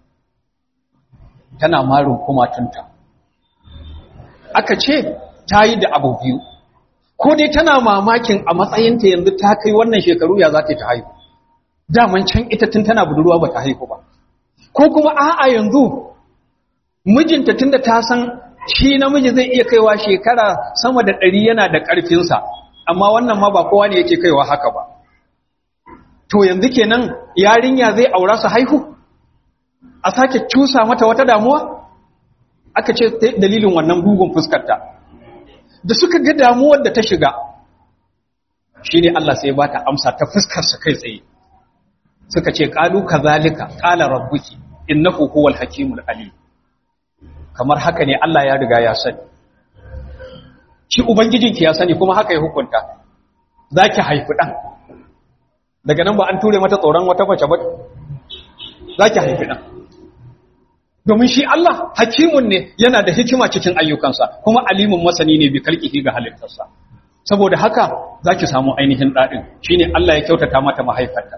tana marin kumatunta aka ce ta yi da abu biyu ko dai tana mamakin a matsayinta yanzu ta kai wannan shekaru ya za ta ta haihu daman can ita tun tana budurwa ba ta haihu ba ko kuma a'a yanzu mijinta tunda ta san shi namiji zai iya kaiwa shekara sama da ɗari yana da ƙarfinsa amma wannan ma ba kowa ne yake kaiwa haka ba to yanzu kenan yarinya zai aura su haihu a sake cusa mata wata damuwa aka ce dalilin wannan bugun fuskarta da suka ga damuwar da ta shiga shi ne Allah sai ba ta amsa ta fuskarsa kai tsaye suka ce ƙalu ka zalika ƙala rabbuki innahu huwal hakimul alim kamar haka ne Allah ya riga ya sani shi ubangijinki ya sani kuma haka ya hukunta zaki haifi dan daga nan ba an ture mata tsoron wata mace ba zaki haifi dan domin shi Allah hakimun ne yana da hikima cikin ayyukansa kuma alimun masani ne bi kalkihi ga halittarsa saboda haka zaki samu ainihin dadin shine Allah ya kyautata mata mahaifarta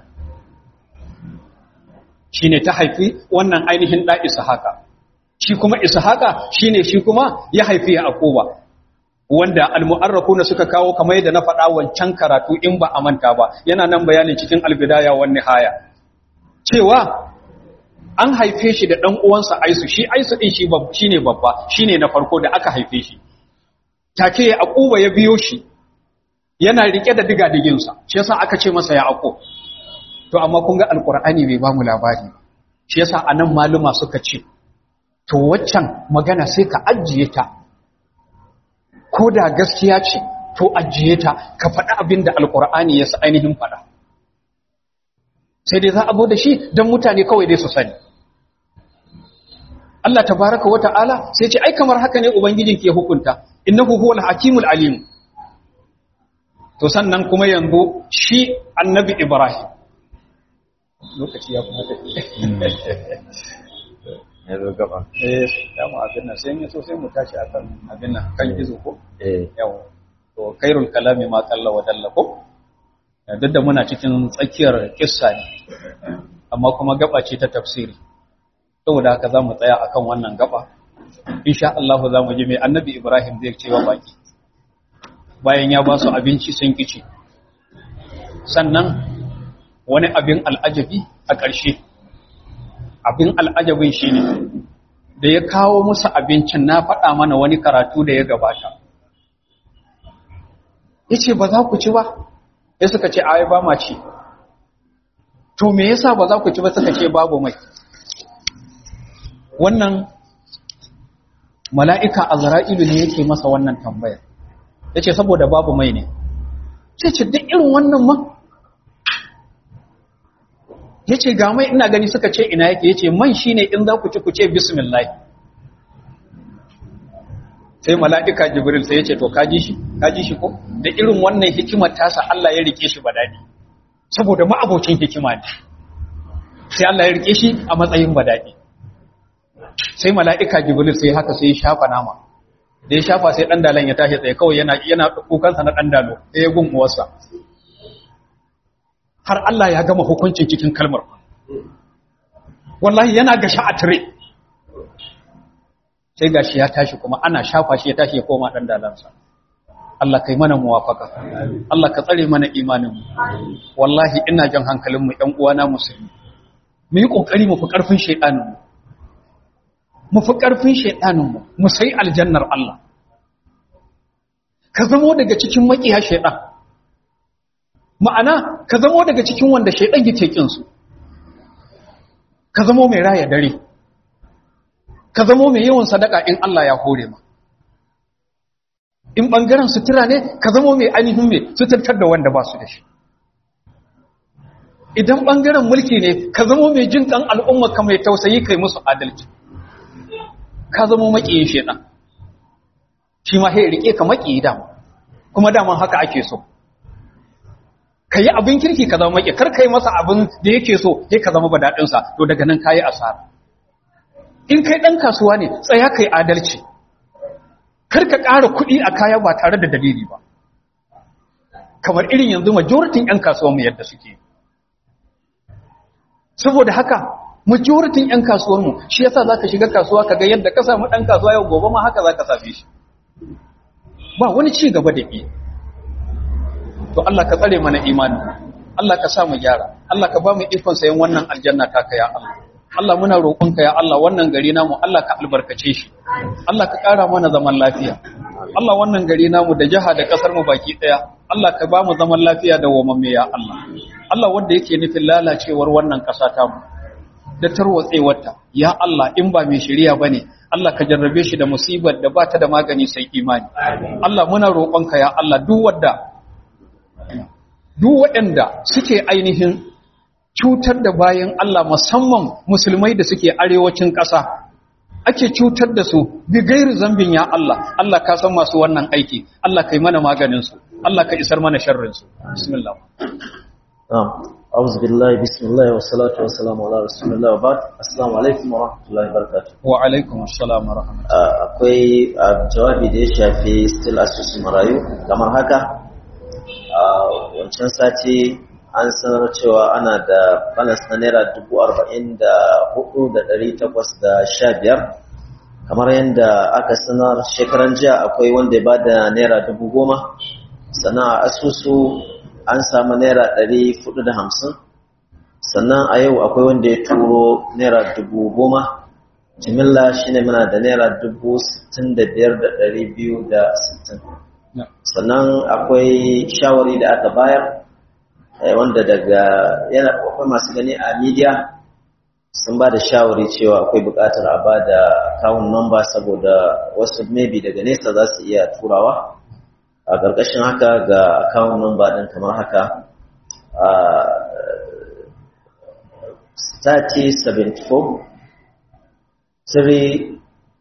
shine ta haifi wannan ainihin da haka. shi kuma ishaqa shine shi kuma ya haifi yaquba wanda almu'arrafuna suka kawo kamar yadda na faɗa wancan karatu in ba a manta ba yana nan bayanin cikin albidaya wan nihaya cewa an haife shi da dan uwansa Aisu shi Aisu din shi babba shine babba shine na farko da aka haife shi take yaquba ya biyo shi yana rike da digadigin sa shi yasa aka ce masa yaqub to amma kun ga alqur'ani bai ba mu labari shi yasa anan maluma suka ce to waccan magana sai ka ajiye ta ko da gaskiya ce to ajiye ta ka faɗi abin da alƙur'ani ya sa ainihin faɗa sai dai za a da shi don mutane kawai dai su sani Allah tabaraka wa ta'ala sai ce ai kamar haka ne ubangijin ke hukunta innahu huwal hakimul alim to sannan kuma yanzu shi annabi ibrahim lokaci ya kuma tafi ya zo gaba eh dama abin nan sai ne so sai mu tashi akan abin nan kan gizo ko eh yawa to khairul kalami ma qalla wa dalla ko duk da muna cikin tsakiyar kissa ne amma kuma gaba ce ta tafsiri saboda haka za mu tsaya akan wannan gaba insha Allah za mu ji mai annabi Ibrahim zai cewa baki bayan ya ba su abinci sun kici sannan wani abin al'ajabi a ƙarshe abin al'ajabin shi ne da ya kawo musu abincin na faɗa mana wani karatu da ya gabata ya ce ba za ku ci ba ya suka ce ai ba ma ci to me yasa ba za ku ci ba suka ce babu mai wannan mala'ika a zara'ilu ne yake masa wannan tambayar ya ce saboda babu mai ne ce ce duk irin wannan man ya ce ga mai ina gani suka ce ina yake ya ce man shi ne in za ku ci ku ce bismillah sai mala'ika jibril sai ya ce to kaji shi kaji shi ko da irin wannan hikimar tasa Allah ya rike shi ba daɗi saboda ma'abocin hikima ne sai Allah ya rike shi a matsayin ba daɗi sai mala'ika jibril sai haka sai ya shafa nama da ya shafa sai ɗan dalan ya tashi tsaye kawai yana yana kukansa na ɗan dalo sai ya gun uwarsa har Allah ya gama hukuncin cikin kalmar wallahi yana gashi a tire sai gashi ya tashi kuma ana shafa shi ya tashi ya koma dan dalansa Allah kai mana muwafaka Allah ka tsare mana imaninmu wallahi ina jan hankalinmu ƴan uwana musulmi mu yi kokari mu fi karfin shaydaninmu mu fi karfin shaydaninmu mu sai aljannar Allah ka zamo daga cikin makiya shaydan ma'ana ka zamo daga cikin wanda shaydan yake kin su ka zamo mai raya dare ka zamo mai yawan sadaka in Allah ya hore ma in ɓangaren sutura ne ka zamo mai ainihin mai suturtar da wanda ba su da shi idan ɓangaren mulki ne ka zamo mai jin ƙan al'umma ka mai tausayi kai musu adalci ka zamo maƙiyin shaɗan shi ma sai riƙe ka maƙiyi dama kuma daman haka ake so ka yi abin kirki ka zama maƙi kar ka yi masa abin da yake so sai ka zama badaɗinsa to daga nan ka yi asara in kai ɗan kasuwa ne tsaya kai adalci kar ka ƙara kuɗi a kaya ba tare da dalili ba kamar irin yanzu majoritin 'yan kasuwanmu yadda suke saboda haka majoritin 'yan kasuwarmu shi yasa za ka shiga kasuwa ka ga yadda ka samu ɗan kasuwa yau gobe ma haka za ka same shi ba wani ci gaba da ke to Allah ka tsare mana imani Allah ka sa mu gyara Allah ka ba mu ikon sayan wannan aljanna ta ka ya Allah Allah muna roƙonka ya Allah wannan gari namu Allah ka albarkace shi Allah ka ƙara mana zaman lafiya Allah wannan gari namu da jiha da ƙasar mu baki ɗaya Allah ka ba mu zaman lafiya da wamamme ya Allah Allah wanda yake nufin lalacewar wannan ƙasa ta mu da tarwatsewarta ya Allah in ba mai shari'a bane Allah ka jarrabe shi da musibar da ba ta da magani sai imani Allah muna roƙonka ya Allah duk wanda duk waɗanda suke ainihin cutar da bayan Allah musamman musulmai da suke arewacin ƙasa ake cutar da su bi gairi zambin ya Allah Allah ka san masu wannan aiki Allah kai mana maganin su Allah ka isar mana sharrin su bismillah na'am a'udhu billahi bismillah wa salatu wa salamu ala rasulillah wa ba'd assalamu alaikum wa rahmatullahi wa barakatuh wa alaikum assalam wa rahmatullahi akwai jawabi da ya shafi still asusun marayu kamar haka wancan sati an sanar cewa ana da balance na naira dubu arba'in da hudu da dari takwas da sha biyar kamar yadda aka sanar shekaran jiya akwai wanda ya bada naira dubu goma sannan a asusu an samu naira dari hudu da hamsin sannan a yau akwai wanda ya turo naira dubu goma jimilla shine muna da naira dubu sittin da biyar da dari biyu da sittin sannan akwai shawari da aka bayar wanda daga yana akwai masu gani a media sun ba da shawari cewa akwai buƙatar a ba da account number saboda wasu maybe daga nesa za su iya turawa a ƙarƙashin haka ga account number ɗin kamar haka a 3074 3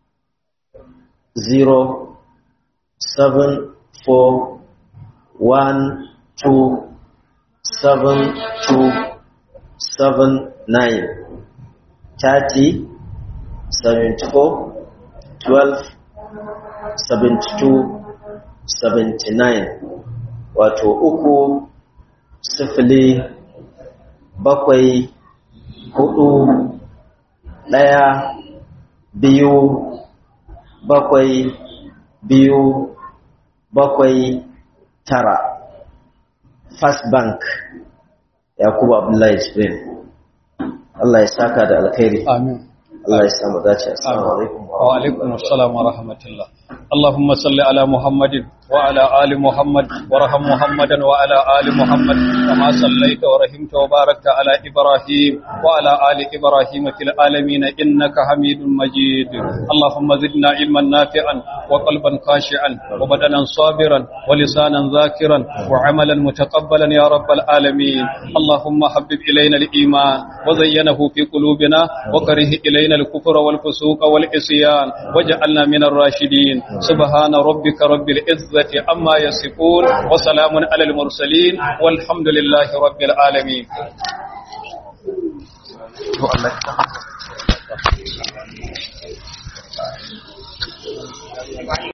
0 7 4 1 2 seven two seven nine thirty seventy four twelve seventy two seventy nine wato uku sifili bakwai hudu ɗaya biyu bakwai biyu bakwai tara First Bank Yakubu Abdullahi Jibrin Allah ya saka da alkhairi amin Allah ya samu dace assalamu alaikum wa alaikum assalam wa rahmatullah اللهم صل على محمد وعلى آل محمد ورحم محمدا وعلى آل محمد كما صليت ورحمت وباركت على إبراهيم وعلى آل إبراهيم في العالمين إنك حميد مجيد اللهم زدنا علما نافعا وقلبا خاشعا وبدنا صابرا ولسانا ذاكرا وعملا متقبلا يا رب العالمين اللهم حبب إلينا الإيمان وزينه في قلوبنا وكره إلينا الكفر والفسوق والعصيان واجعلنا من الراشدين سبحان ربك رب العزة عما يصفون وسلام على المرسلين والحمد لله رب العالمين